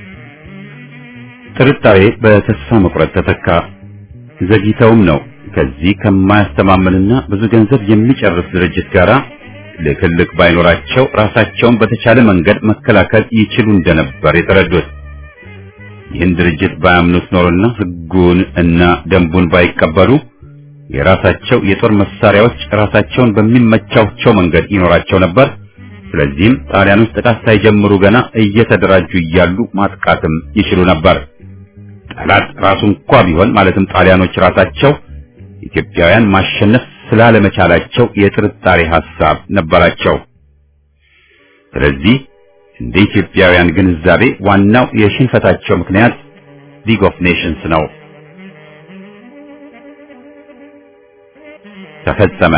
ጥርጣሬ በተስፋ መቁረጥ ተተካ። ዘግይተውም ነው ከዚህ ከማያስተማምንና ብዙ ገንዘብ የሚጨርስ ድርጅት ጋር ልክልክ ባይኖራቸው ራሳቸውን በተቻለ መንገድ መከላከል ይችሉ እንደነበር የተረዱት። ይህን ድርጅት ባያምኑት ኖሮና ሕጉን እና ደንቡን ባይቀበሉ የራሳቸው የጦር መሳሪያዎች ራሳቸውን በሚመቻቸው መንገድ ይኖራቸው ነበር። ስለዚህም ጣሊያኖች ጥቃት ሳይጀምሩ ገና እየተደራጁ እያሉ ማጥቃትም ይችሉ ነበር። ጠላት ራሱ እንኳ ቢሆን ማለትም ጣሊያኖች ራሳቸው ኢትዮጵያውያን ማሸነፍ ስላለመቻላቸው የጥርጣሬ ሐሳብ ነበራቸው። ስለዚህ እንደ ኢትዮጵያውያን ግንዛቤ ዋናው የሽንፈታቸው ምክንያት ሊግ ኦፍ ኔሽንስ ነው። ተፈጸመ።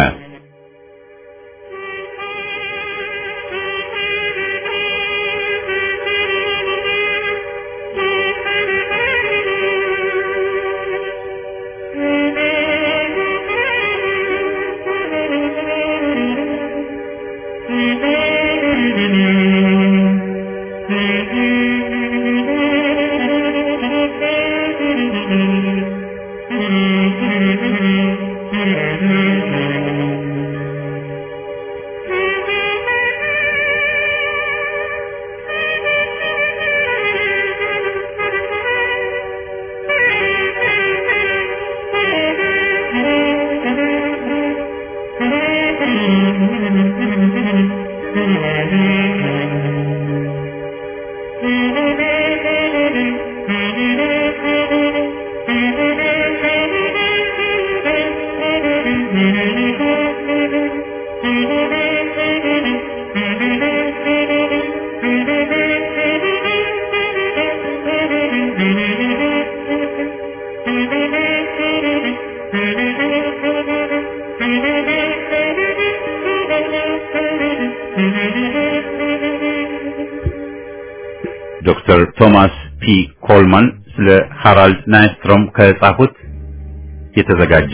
ዶክተር ቶማስ ፒ ኮልማን ስለ ሃራልድ ናይስትሮም ከጻፉት የተዘጋጀ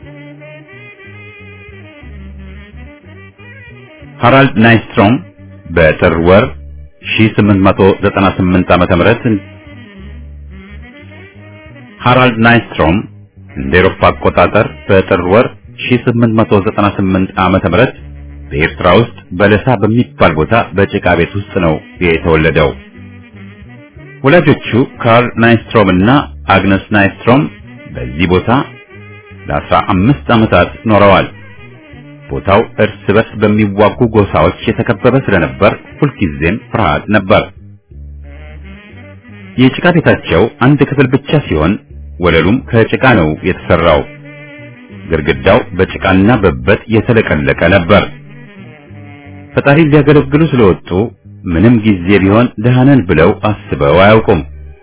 ሃራልድ ናይስትሮም በጥር ወር 1898 ዓመተ ምህረት ሃራልድ ናይስትሮም እንደ ኤሮፓ አቆጣጠር በጥር ወር 1898 ዓመተ ምህረት በኤርትራ ውስጥ በለሳ በሚባል ቦታ በጭቃ ቤት ውስጥ ነው የተወለደው። ወላጆቹ ካርል ናይስትሮም እና አግነስ ናይስትሮም በዚህ ቦታ ለአስራ አምስት ዓመታት ኖረዋል። ቦታው እርስ በርስ በሚዋጉ ጎሳዎች የተከበበ ስለነበር ሁልጊዜም ፍርሃት ነበር። የጭቃ ቤታቸው አንድ ክፍል ብቻ ሲሆን ወለሉም ከጭቃ ነው የተሰራው። ግድግዳው በጭቃና በበት የተለቀለቀ ነበር። ፈጣሪ ሊያገለግሉ ስለወጡ ምንም ጊዜ ቢሆን ደህናን ብለው አስበው አያውቁም።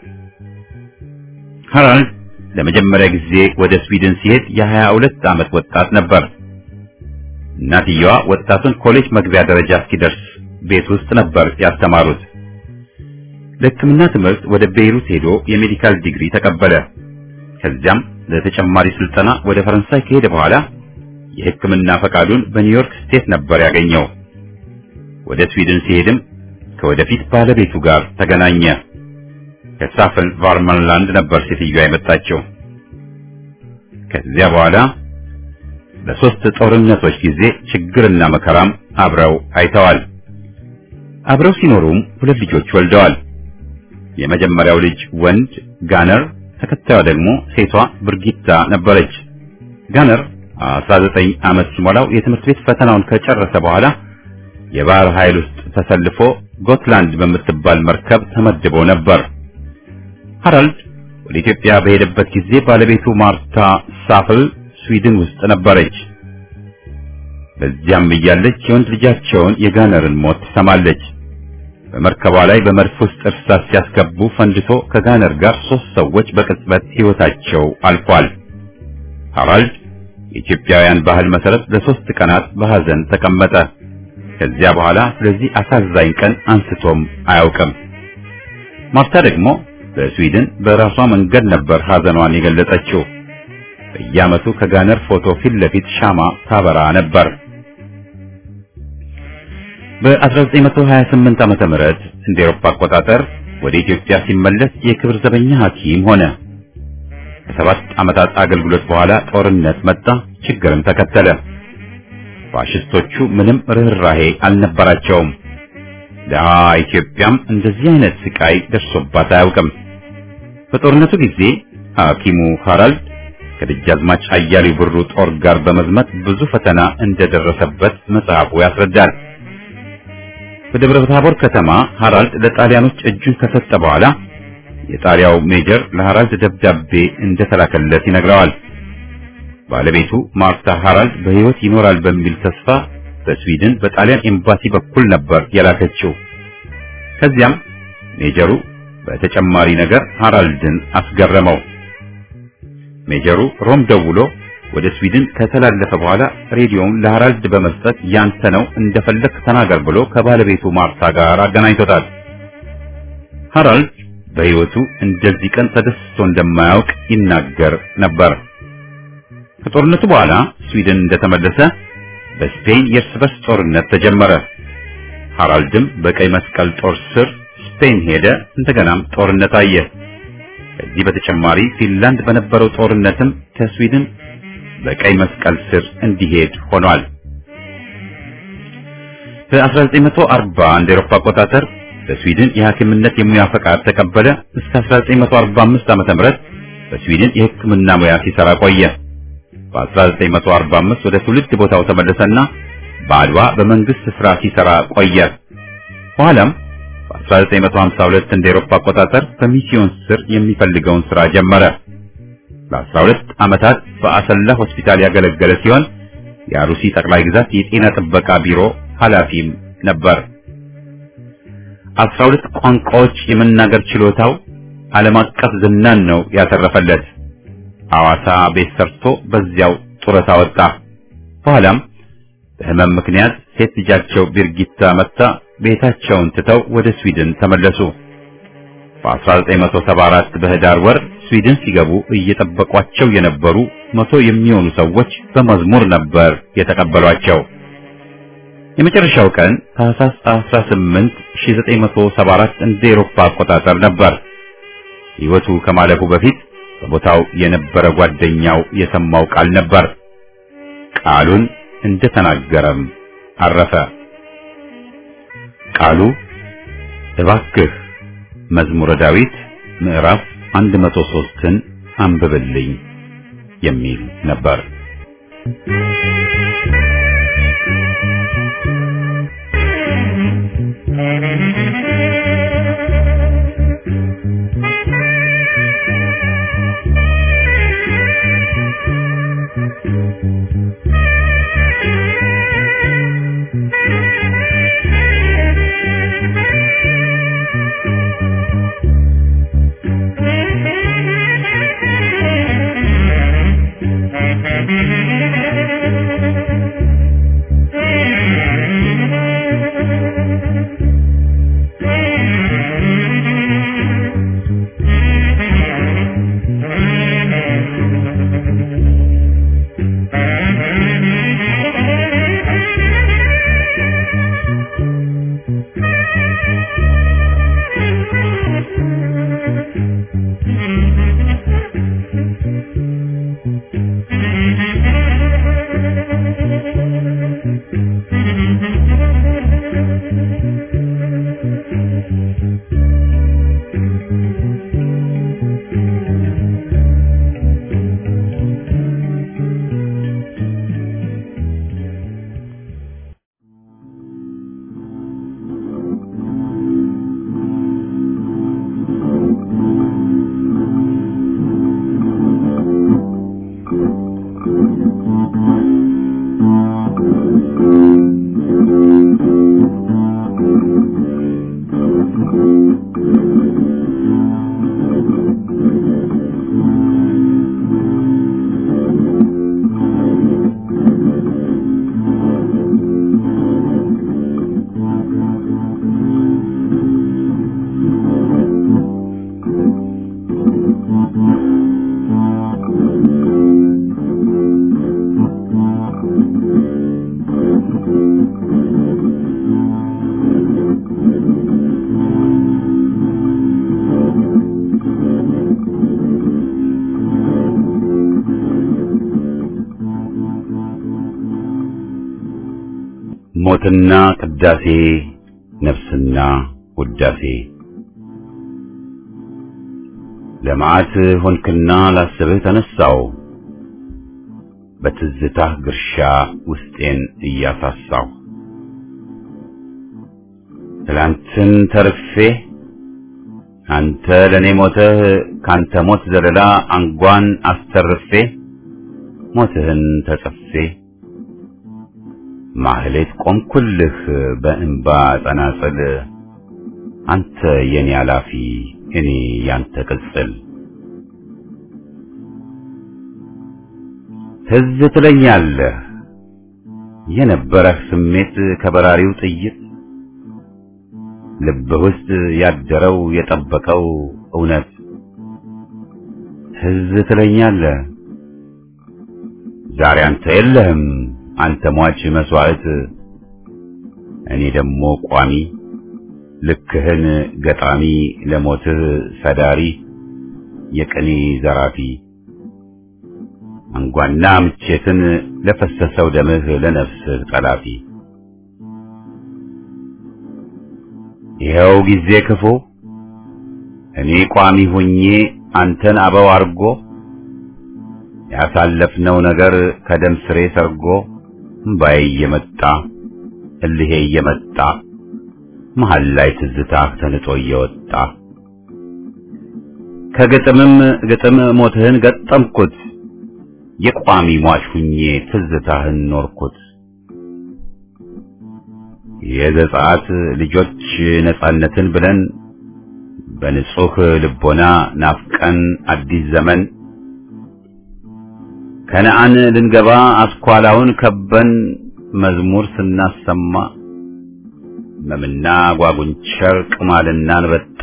ሃራልድ ለመጀመሪያ ጊዜ ወደ ስዊድን ሲሄድ የሀያ ሁለት ዓመት ወጣት ነበር። እናትየዋ ወጣቱን ኮሌጅ መግቢያ ደረጃ እስኪደርስ ቤት ውስጥ ነበር ያስተማሩት። ለሕክምና ትምህርት ወደ ቤይሩት ሄዶ የሜዲካል ዲግሪ ተቀበለ። ከዚያም ለተጨማሪ ስልጠና ወደ ፈረንሳይ ከሄደ በኋላ የሕክምና ፈቃዱን በኒውዮርክ ስቴት ነበር ያገኘው። ወደ ስዊድን ሲሄድም ከወደፊት ባለቤቱ ጋር ተገናኘ። ከሳፈን ቫርመንላንድ ነበር ሴትዮዋ የመጣችው። ከዚያ በኋላ በሶስት ጦርነቶች ጊዜ ችግርና መከራም አብረው አይተዋል። አብረው ሲኖሩም ሁለት ልጆች ወልደዋል። የመጀመሪያው ልጅ ወንድ ጋነር፣ ተከታዩ ደግሞ ሴቷ ብርጊታ ነበረች። ጋነር 19 ዓመት ሲሞላው የትምህርት ቤት ፈተናውን ከጨረሰ በኋላ የባህር ኃይል ውስጥ ተሰልፎ ጎትላንድ በምትባል መርከብ ተመድቦ ነበር። ሃራልድ ወደ ኢትዮጵያ በሄደበት ጊዜ ባለቤቱ ማርታ ሳፍል ስዊድን ውስጥ ነበረች። በዚያም እያለች የወንድ ልጃቸውን የጋነርን ሞት ትሰማለች። በመርከቧ ላይ በመድፍ ውስጥ እርሳስ ሲያስገቡ ፈንድቶ ከጋነር ጋር ሶስት ሰዎች በቅጽበት ሕይወታቸው አልፏል። ሃራልድ የኢትዮጵያውያን ባህል መሰረት ለሶስት ቀናት በሐዘን ተቀመጠ። ከዚያ በኋላ ስለዚህ አሳዛኝ ቀን አንስቶም አያውቅም። ማርታ ደግሞ በስዊድን በራሷ መንገድ ነበር ሐዘኗን የገለጸችው። በየዓመቱ ከጋነር ፎቶ ፊት ለፊት ሻማ ታበራ ነበር። በ1928 ዓመተ ምህረት እንደ ኤሮፓ አቆጣጠር ወደ ኢትዮጵያ ሲመለስ የክብር ዘበኛ ሐኪም ሆነ። ከሰባት ዓመታት አገልግሎት በኋላ ጦርነት መጣ፣ ችግርም ተከተለ። ፋሽስቶቹ ምንም ርኅራሄ አልነበራቸውም። ደሃ ኢትዮጵያም እንደዚህ አይነት ስቃይ ደርሶባት አያውቅም። በጦርነቱ ጊዜ ሐኪሙ ሃራልድ ከደጃዝማች አያሌው ብሩ ጦር ጋር በመዝመት ብዙ ፈተና እንደደረሰበት መጽሐፉ ያስረዳል። በደብረ ታቦር ከተማ ሃራልድ ለጣሊያኖች እጁን ከሰጠ በኋላ የጣሊያው ሜጀር ለሃራልድ ደብዳቤ እንደተላከለት ይነግረዋል። ባለቤቱ ማርታ ሃራልድ በሕይወት ይኖራል በሚል ተስፋ በስዊድን በጣሊያን ኤምባሲ በኩል ነበር የላከችው። ከዚያም ሜጀሩ በተጨማሪ ነገር ሃራልድን አስገረመው። ሜጀሩ ሮም ደውሎ ወደ ስዊድን ከተላለፈ በኋላ ሬዲዮውን ለሃራልድ በመስጠት ያንተ ነው እንደፈለክ ተናገር ብሎ ከባለቤቱ ማርታ ጋር አገናኝቶታል። ሃራልድ በሕይወቱ እንደዚህ ቀን ተደስቶ እንደማያውቅ ይናገር ነበር። ከጦርነቱ በኋላ ስዊድን እንደተመለሰ በስፔን የእርስ በርስ ጦርነት ተጀመረ። ሃራልድም በቀይ መስቀል ጦር ስር ስፔን ሄደ። እንደገናም ጦርነት አየ። ከዚህ በተጨማሪ ፊንላንድ በነበረው ጦርነትም ከስዊድን በቀይ መስቀል ስር እንዲሄድ ሆኗል። በ1940 እንደ ኤሮፓ አቆጣጠር በስዊድን የሐኪምነት የሙያ ፈቃድ ተቀበለ። እስከ 1945 ዓመተ ምህረት በስዊድን የሕክምና ሙያ ሲሰራ ቆየ። በ1945 ወደ ትውልድ ቦታው ተመለሰና በአድዋ በመንግስት ስራ ሲሰራ ቆየ። በኋላም በ1952 እንደ ኤሮፓ አቆጣጠር በሚስዮን ስር የሚፈልገውን ስራ ጀመረ። ለ12 ዓመታት በአሰላ ሆስፒታል ያገለገለ ሲሆን የአሩሲ ጠቅላይ ግዛት የጤና ጥበቃ ቢሮ ኃላፊም ነበር። 12 ቋንቋዎች የመናገር ችሎታው ዓለም አቀፍ ዝናን ነው ያተረፈለት። ሐዋሳ ቤት ሰርቶ በዚያው ጡረታ ወጣ። በኋላም በህመም ምክንያት ሴት ልጃቸው ቢርጊታ መታ ቤታቸውን ትተው ወደ ስዊድን ተመለሱ። በ1974 በህዳር ወር ስዊድን ሲገቡ እየጠበቋቸው የነበሩ መቶ የሚሆኑ ሰዎች በመዝሙር ነበር የተቀበሏቸው። የመጨረሻው ቀን ታህሳስ 18 1974 እንደ ኤሮፓ አቆጣጠር ነበር። ሕይወቱ ከማለፉ በፊት በቦታው የነበረ ጓደኛው የሰማው ቃል ነበር። ቃሉን እንደተናገረም አረፈ። ቃሉ እባክህ መዝሙረ ዳዊት ምዕራፍ 103ን አንብብልኝ የሚል ነበር። ሞትና ቅዳሴ ነፍስና ውዳሴ ለመዓት ሆንክና ላስብህ ተነሳው በትዝታህ ግርሻ ውስጤን እያሳሳው ትላንትን ተርፌ አንተ ለኔ ሞተህ ካንተ ሞት ዘለላ አንጓን አስተርፌ ሞትህን ተጸፌ ማህሌት ቆምኩልህ በእንባ ጸናጽል አንተ የኔ አላፊ እኔ ያንተ ቅጽል ትዝ ትለኛለህ የነበረህ ስሜት ከበራሪው ጥይት ልብህ ውስጥ ያደረው የጠበቀው እውነት ትዝ ትለኛለህ ዛሬ አንተ የለህም አንተ ሟች መስዋዕት እኔ ደግሞ ቋሚ ልክህን ገጣሚ ለሞትህ ሰዳሪ የቅኔ ዘራፊ አንጓና ምቼትን ለፈሰሰው ደምህ ለነፍስህ ጠላፊ ይኸው ጊዜ ክፉ እኔ ቋሚ ሆኜ አንተን አበው አርጎ ያሳለፍነው ነገር ከደም ስሬ ሰርጎ እምባዬ እየመጣ እልሄ እየመጣ መሃል ላይ ትዝታህ ተንጦ እየወጣ ከግጥምም ግጥም ሞትህን ገጠምኩት የቋሚ ሟች ሁኜ ትዝታህን ኖርኩት የዘጸአት ልጆች ነጻነትን ብለን በንጹህ ልቦና ናፍቀን አዲስ ዘመን ከነአን ልንገባ አስኳላውን ከበን መዝሙር ስናሰማ መምና ጓጉንቸር ቅማልና አንበጣ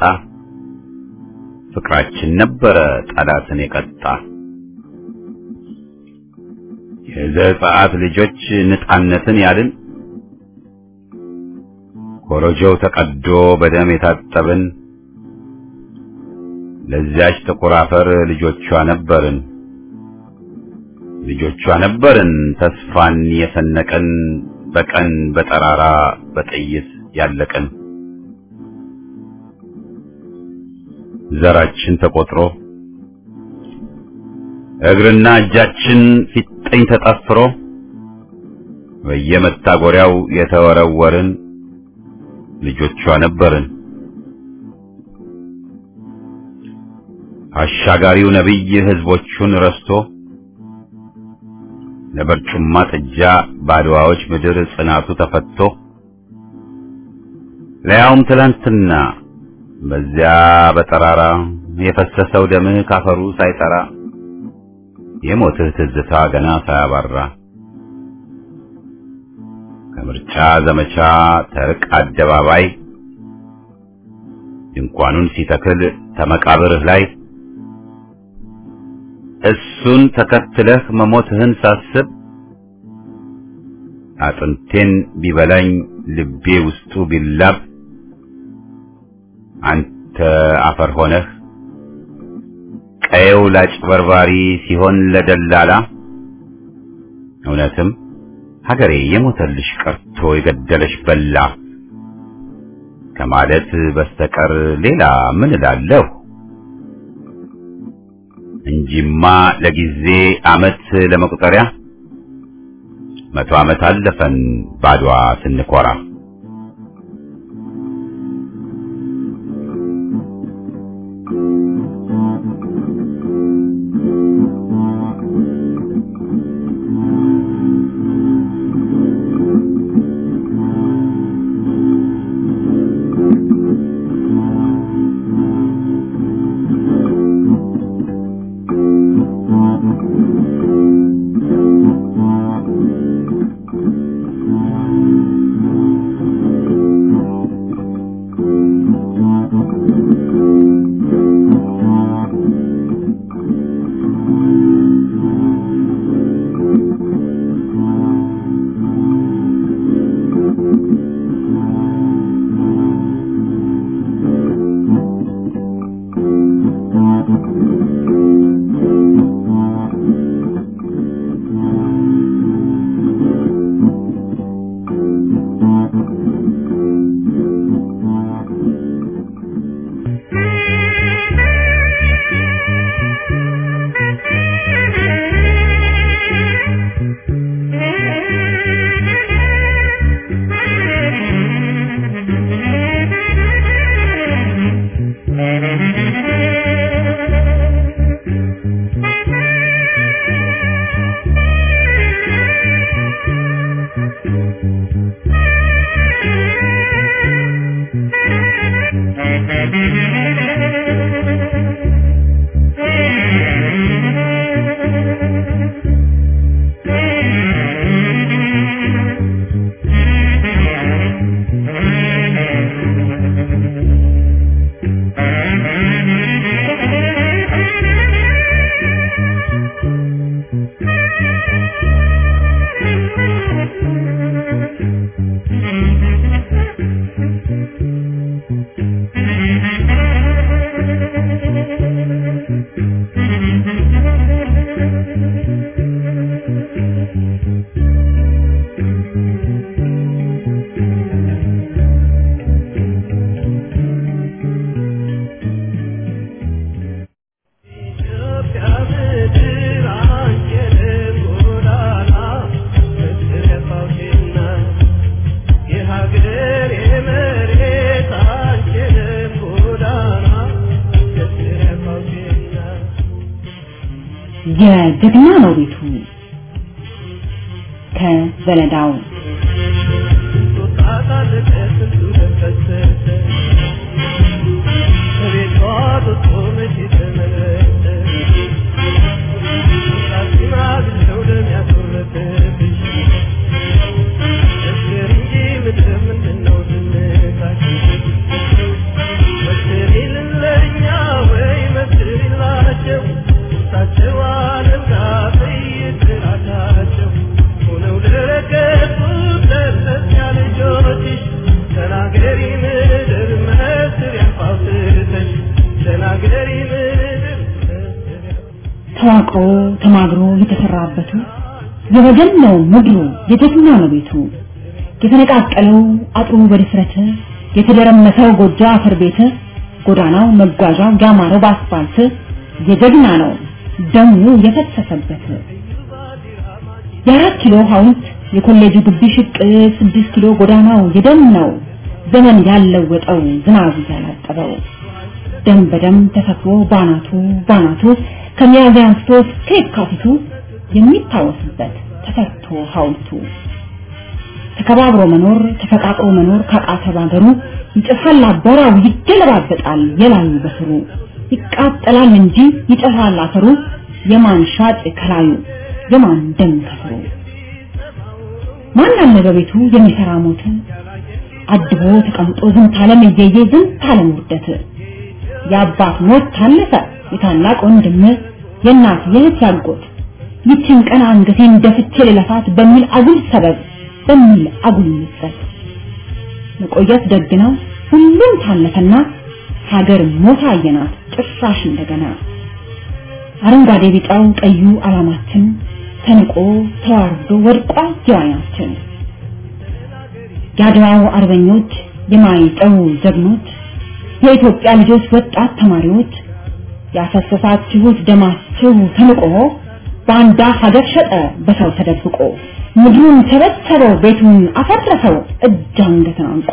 ፍቅራችን ነበረ ጠላትን የቀጣ የዘጸአት ልጆች ነጻነትን ያልን ኮረጆው ተቀዶ በደም የታጠብን ለዚያች ጥቁር አፈር ልጆቿ ነበርን ልጆቿ ነበርን ተስፋን የሰነቀን በቀን በጠራራ በጥይት ያለቀን ዘራችን ተቆጥሮ እግርና እጃችን ፊጥኝ ተጠፍሮ በየመታጎሪያው የተወረወርን ልጆቿ ነበርን። አሻጋሪው ነቢይ ህዝቦቹን ረስቶ ለበርጩማ ጥጃ ባድዋዎች ምድር ጽናቱ ተፈቶ ለያውም ትላንትና በዚያ በጠራራ የፈሰሰው ደምህ ካፈሩ ሳይጠራ የሞትህ ትዝታ ገና ሳያባራ ከምርጫ ዘመቻ ተርቅ አደባባይ ድንኳኑን ሲተክል ተመቃብርህ ላይ እሱን ተከትለህ መሞትህን ሳስብ አጥንቴን ቢበላኝ ልቤ ውስጡ ቢላብ አንተ አፈር ሆነህ ቀየው ላጭበርባሪ ሲሆን ለደላላ እውነትም ሀገሬ የሞተልሽ ቀርቶ የገደለሽ በላ ከማለት በስተቀር ሌላ ምን እላለሁ? እንጂማ ለጊዜ አመት ለመቁጠሪያ መቶ ዓመት አለፈን ባድዋ ስንኮራ። የጀግና ነው ቤቱ ከበለዳው ተዋቅሮ ተማግሮ የተሰራበቱ የወገን ነው ምድሩ የጀግና ነው ቤቱ የተነቃቀለው አጥሩ በድፍረት የተደረመሰው ጎጆ አፈር ቤት ጎዳናው መጓዣው ያማረው በአስፋልት የጀግና ነው ደሙ የፈሰሰበት የአራት ኪሎ ሐውልት የኮሌጁ ግቢ ሽቅ ስድስት ኪሎ ጎዳናው የደም ነው ዘመን ያለወጠው ዝናብ ያላጠበው ደም በደም ተሰፍሮ ባናቱ ባናቱ ከሚያዝያ አንስቶ እስከ የካቲቱ የሚታወስበት ተሰርቶ ሐውልቱ ተከባብሮ መኖር ተፈቃቅሮ መኖር ካቃተ ባገሩ ይጨፋል አቧራው ይገለባበጣል የላዩ በስሩ ይቃጠላል እንጂ ይጨፋል አፈሩ የማን ሻጭ ከላዩ የማን ደም ከስሩ ማን አለ በቤቱ የሚሰራ ሞት አድቦ ተቀምጦ ዝንት ዓለም እየየ ዝንት ዓለም ውርደት የአባት ሞት ታለፈ የታላቅ ወንድም የእናት የእህት ያጎት ይችን ቀን አንገቴን ደፍቼ ልለፋት በሚል አጉል ሰበብ በሚል አጉል ምጸት መቆየት ደግ ነው ሁሉም ታለፈና ሀገር ሞታ አየናት ጭራሽ እንደገና አረንጓዴ ቢጫው ቀዩ አላማችን ተንቆ ተዋርዶ ወድቋል ጀዋናችን የአድዋው አርበኞች የማይጠው ጀግኖች የኢትዮጵያ ልጆች ወጣት ተማሪዎች ያፈሰሳችሁት ደማችሁ ተንቆ ባንዳ ሀገር ሸጠ በሰው ተደብቆ ምድሩን ተበተበው ቤቱን አፈረሰው እጅ አንገትን አንቆ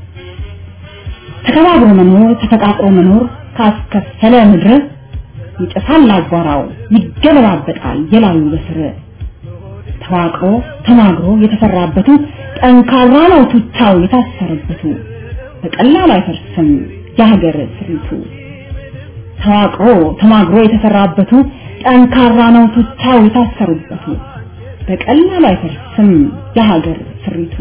ተከባብሮ መኖር ተፈቃቅሮ መኖር ካስከፈለ ምድር ይጨሳል አቧራው ይገለባበጣል የላዩ በስር ተዋቅሮ ተማግሮ የተሰራበቱ ጠንካራ ነው ቱቻው የታሰረበቱ በቀላሉ አይፈርስም የሀገር ስሪቱ ተዋቅሮ ተማግሮ የተሰራበቱ ጠንካራ ነው ቱቻው የታሰሩበቱ በቀላሉ አይፈርስም የሀገር ስሪቱ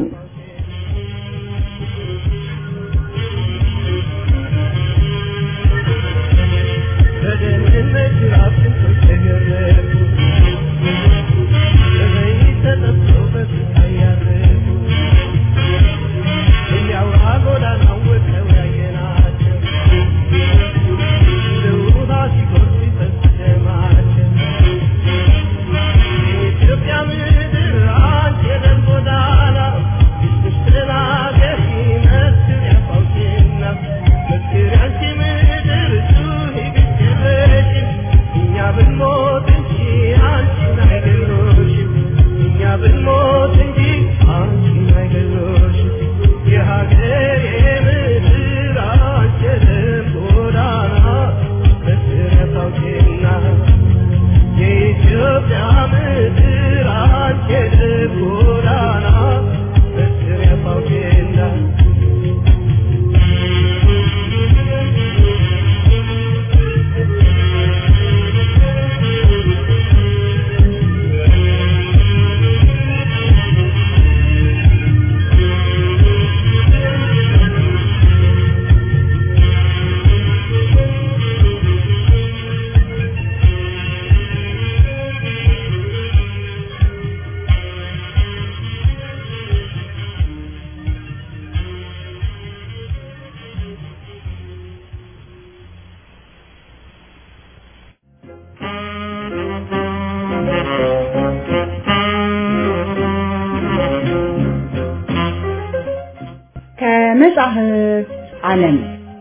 ከመጽሐፍ ዓለም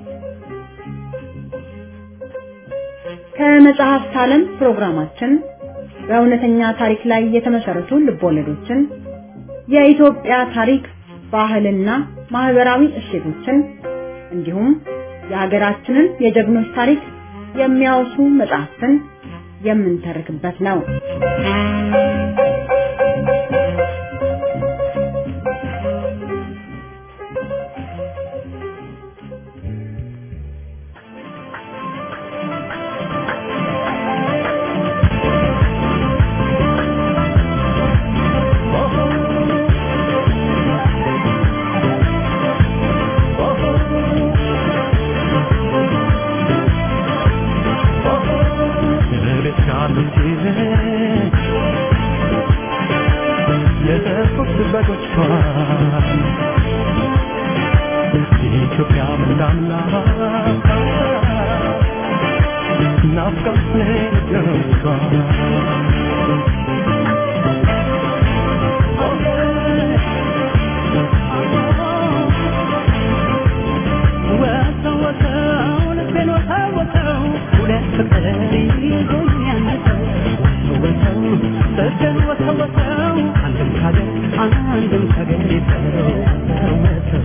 ከመጽሐፍት ዓለም ፕሮግራማችን በእውነተኛ ታሪክ ላይ የተመሰረቱ ልቦለዶችን፣ የኢትዮጵያ ታሪክ፣ ባህልና ማህበራዊ እሴቶችን እንዲሁም የሀገራችንን የጀግኖች ታሪክ የሚያወሱ መጽሐፍትን የምንተርክበት ነው። Well, so ወተወተው ሁለት ፍቅር ይዞኛል ወተወተው ሰገን ወተወተው አንድም ካገር አንድም ካገር ወተወተው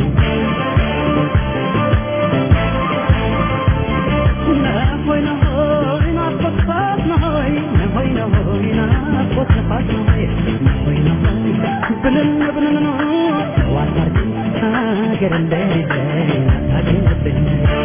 ነሆይ ነሆይ ናፍቆት ነሆይ ነሆይ ነሆይ ናፍቆት ነፋስ ነሆይ ነሆይ ነሆይ ብንን ብንን ነው ዋታርግ ሀገር እንደሌለኝ አታገርብኝ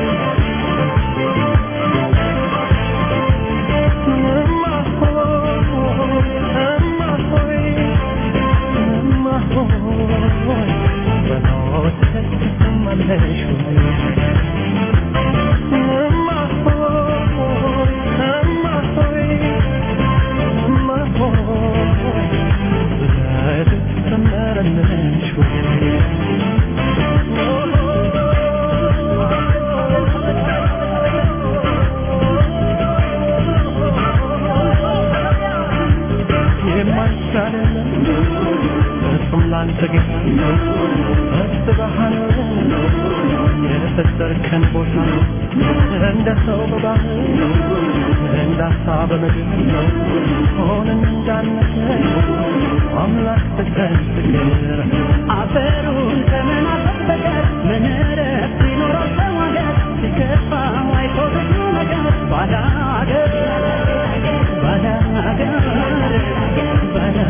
የፈጠርከን ቦታ እንደ ሰው በባህር እንደ ሀሳብ በምድር ሆነን እንዳነሰ አምላክ ፍቅር ፍቅር አፈሩን ከመናፈቅ በቀር ምን እረፍት ይኖረው ሰው ሀገር ሲከፋው አይቶ ብዙ ነገር ባዳ ሀገር ባዳ ሀገር ባዳ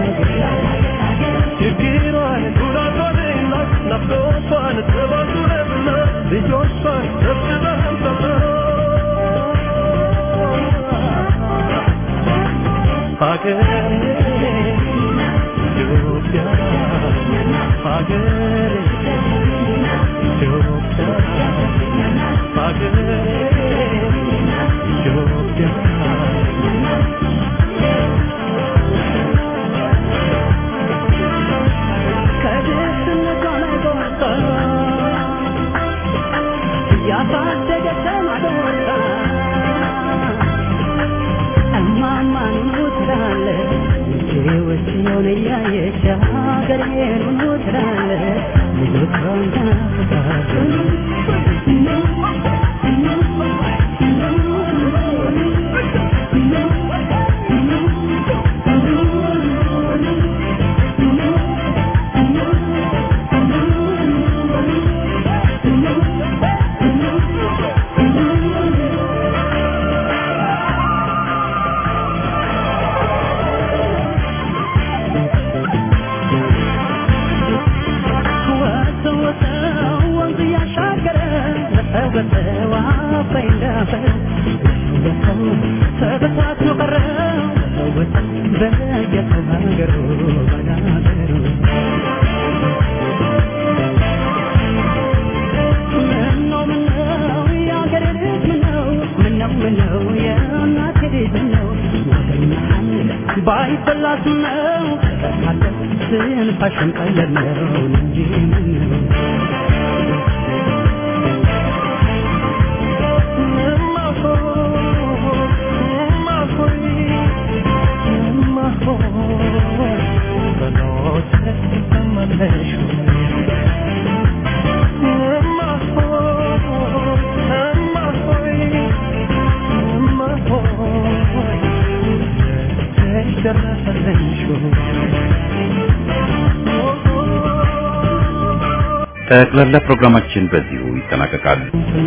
ችግሯን ጉዳቷንና ናፍቆቷን ጥባቱንና ልጆቿን ሰብስበህም ሀገሬ ኢትዮጵያ ሀገሬ ኢትዮጵያ ሀገሬ ኢትዮጵያ ከድህነቷ ላይ ጎርታ ያሳደገች ማዶርታ እማማ ኑኑ ትላለች ልጆች የሆነ እያየች ሀገሬን ኑኑ ትላለች ልጆቿን ታፍቃለች ወሰው ወሰው ወንዝ እያሻገረ በሰው በሰው አባይ እንዳፈር በሰው ተበታትኖ ቀረ በሰው በሰው በየሰው ሀገሩ ባዳገሩ ምነው ምነው የአገሬ ልጅ ምነው ምነው ምነው የእናቴ ልጅ ምነው ወገኛህን ባይበላስ ነው ካለ ስንፋሽን ቀለል ነው እንጂ ምነው ጠቅላላ ፕሮግራማችን በዚሁ ይጠናቀቃል።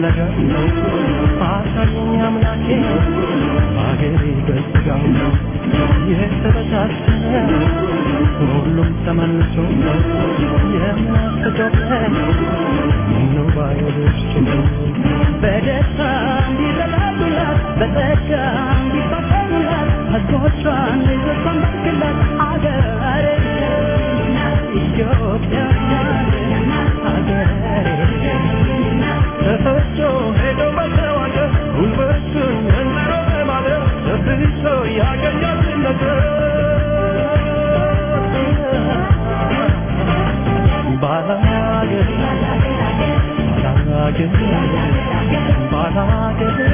አሳየኝ አምላኬ አገሬ በስጋው የተበታተነ ሁሉም ተመልሶ የምናፍቀው ምነው ባይወደች በደስታ እንዲረዳዱላት በጸጋ እንዲፋቀሩላት ሕዝቦቿን ልጆቿን ባርክላት አገሬ ኢትዮጵያ አገሬ ተፈቶ ሄዶ በተዋገር ጉልበቱን እንዝሮ በማለት ተብሶ ያገኛል ነገር ባላገር ባላገር ባላገር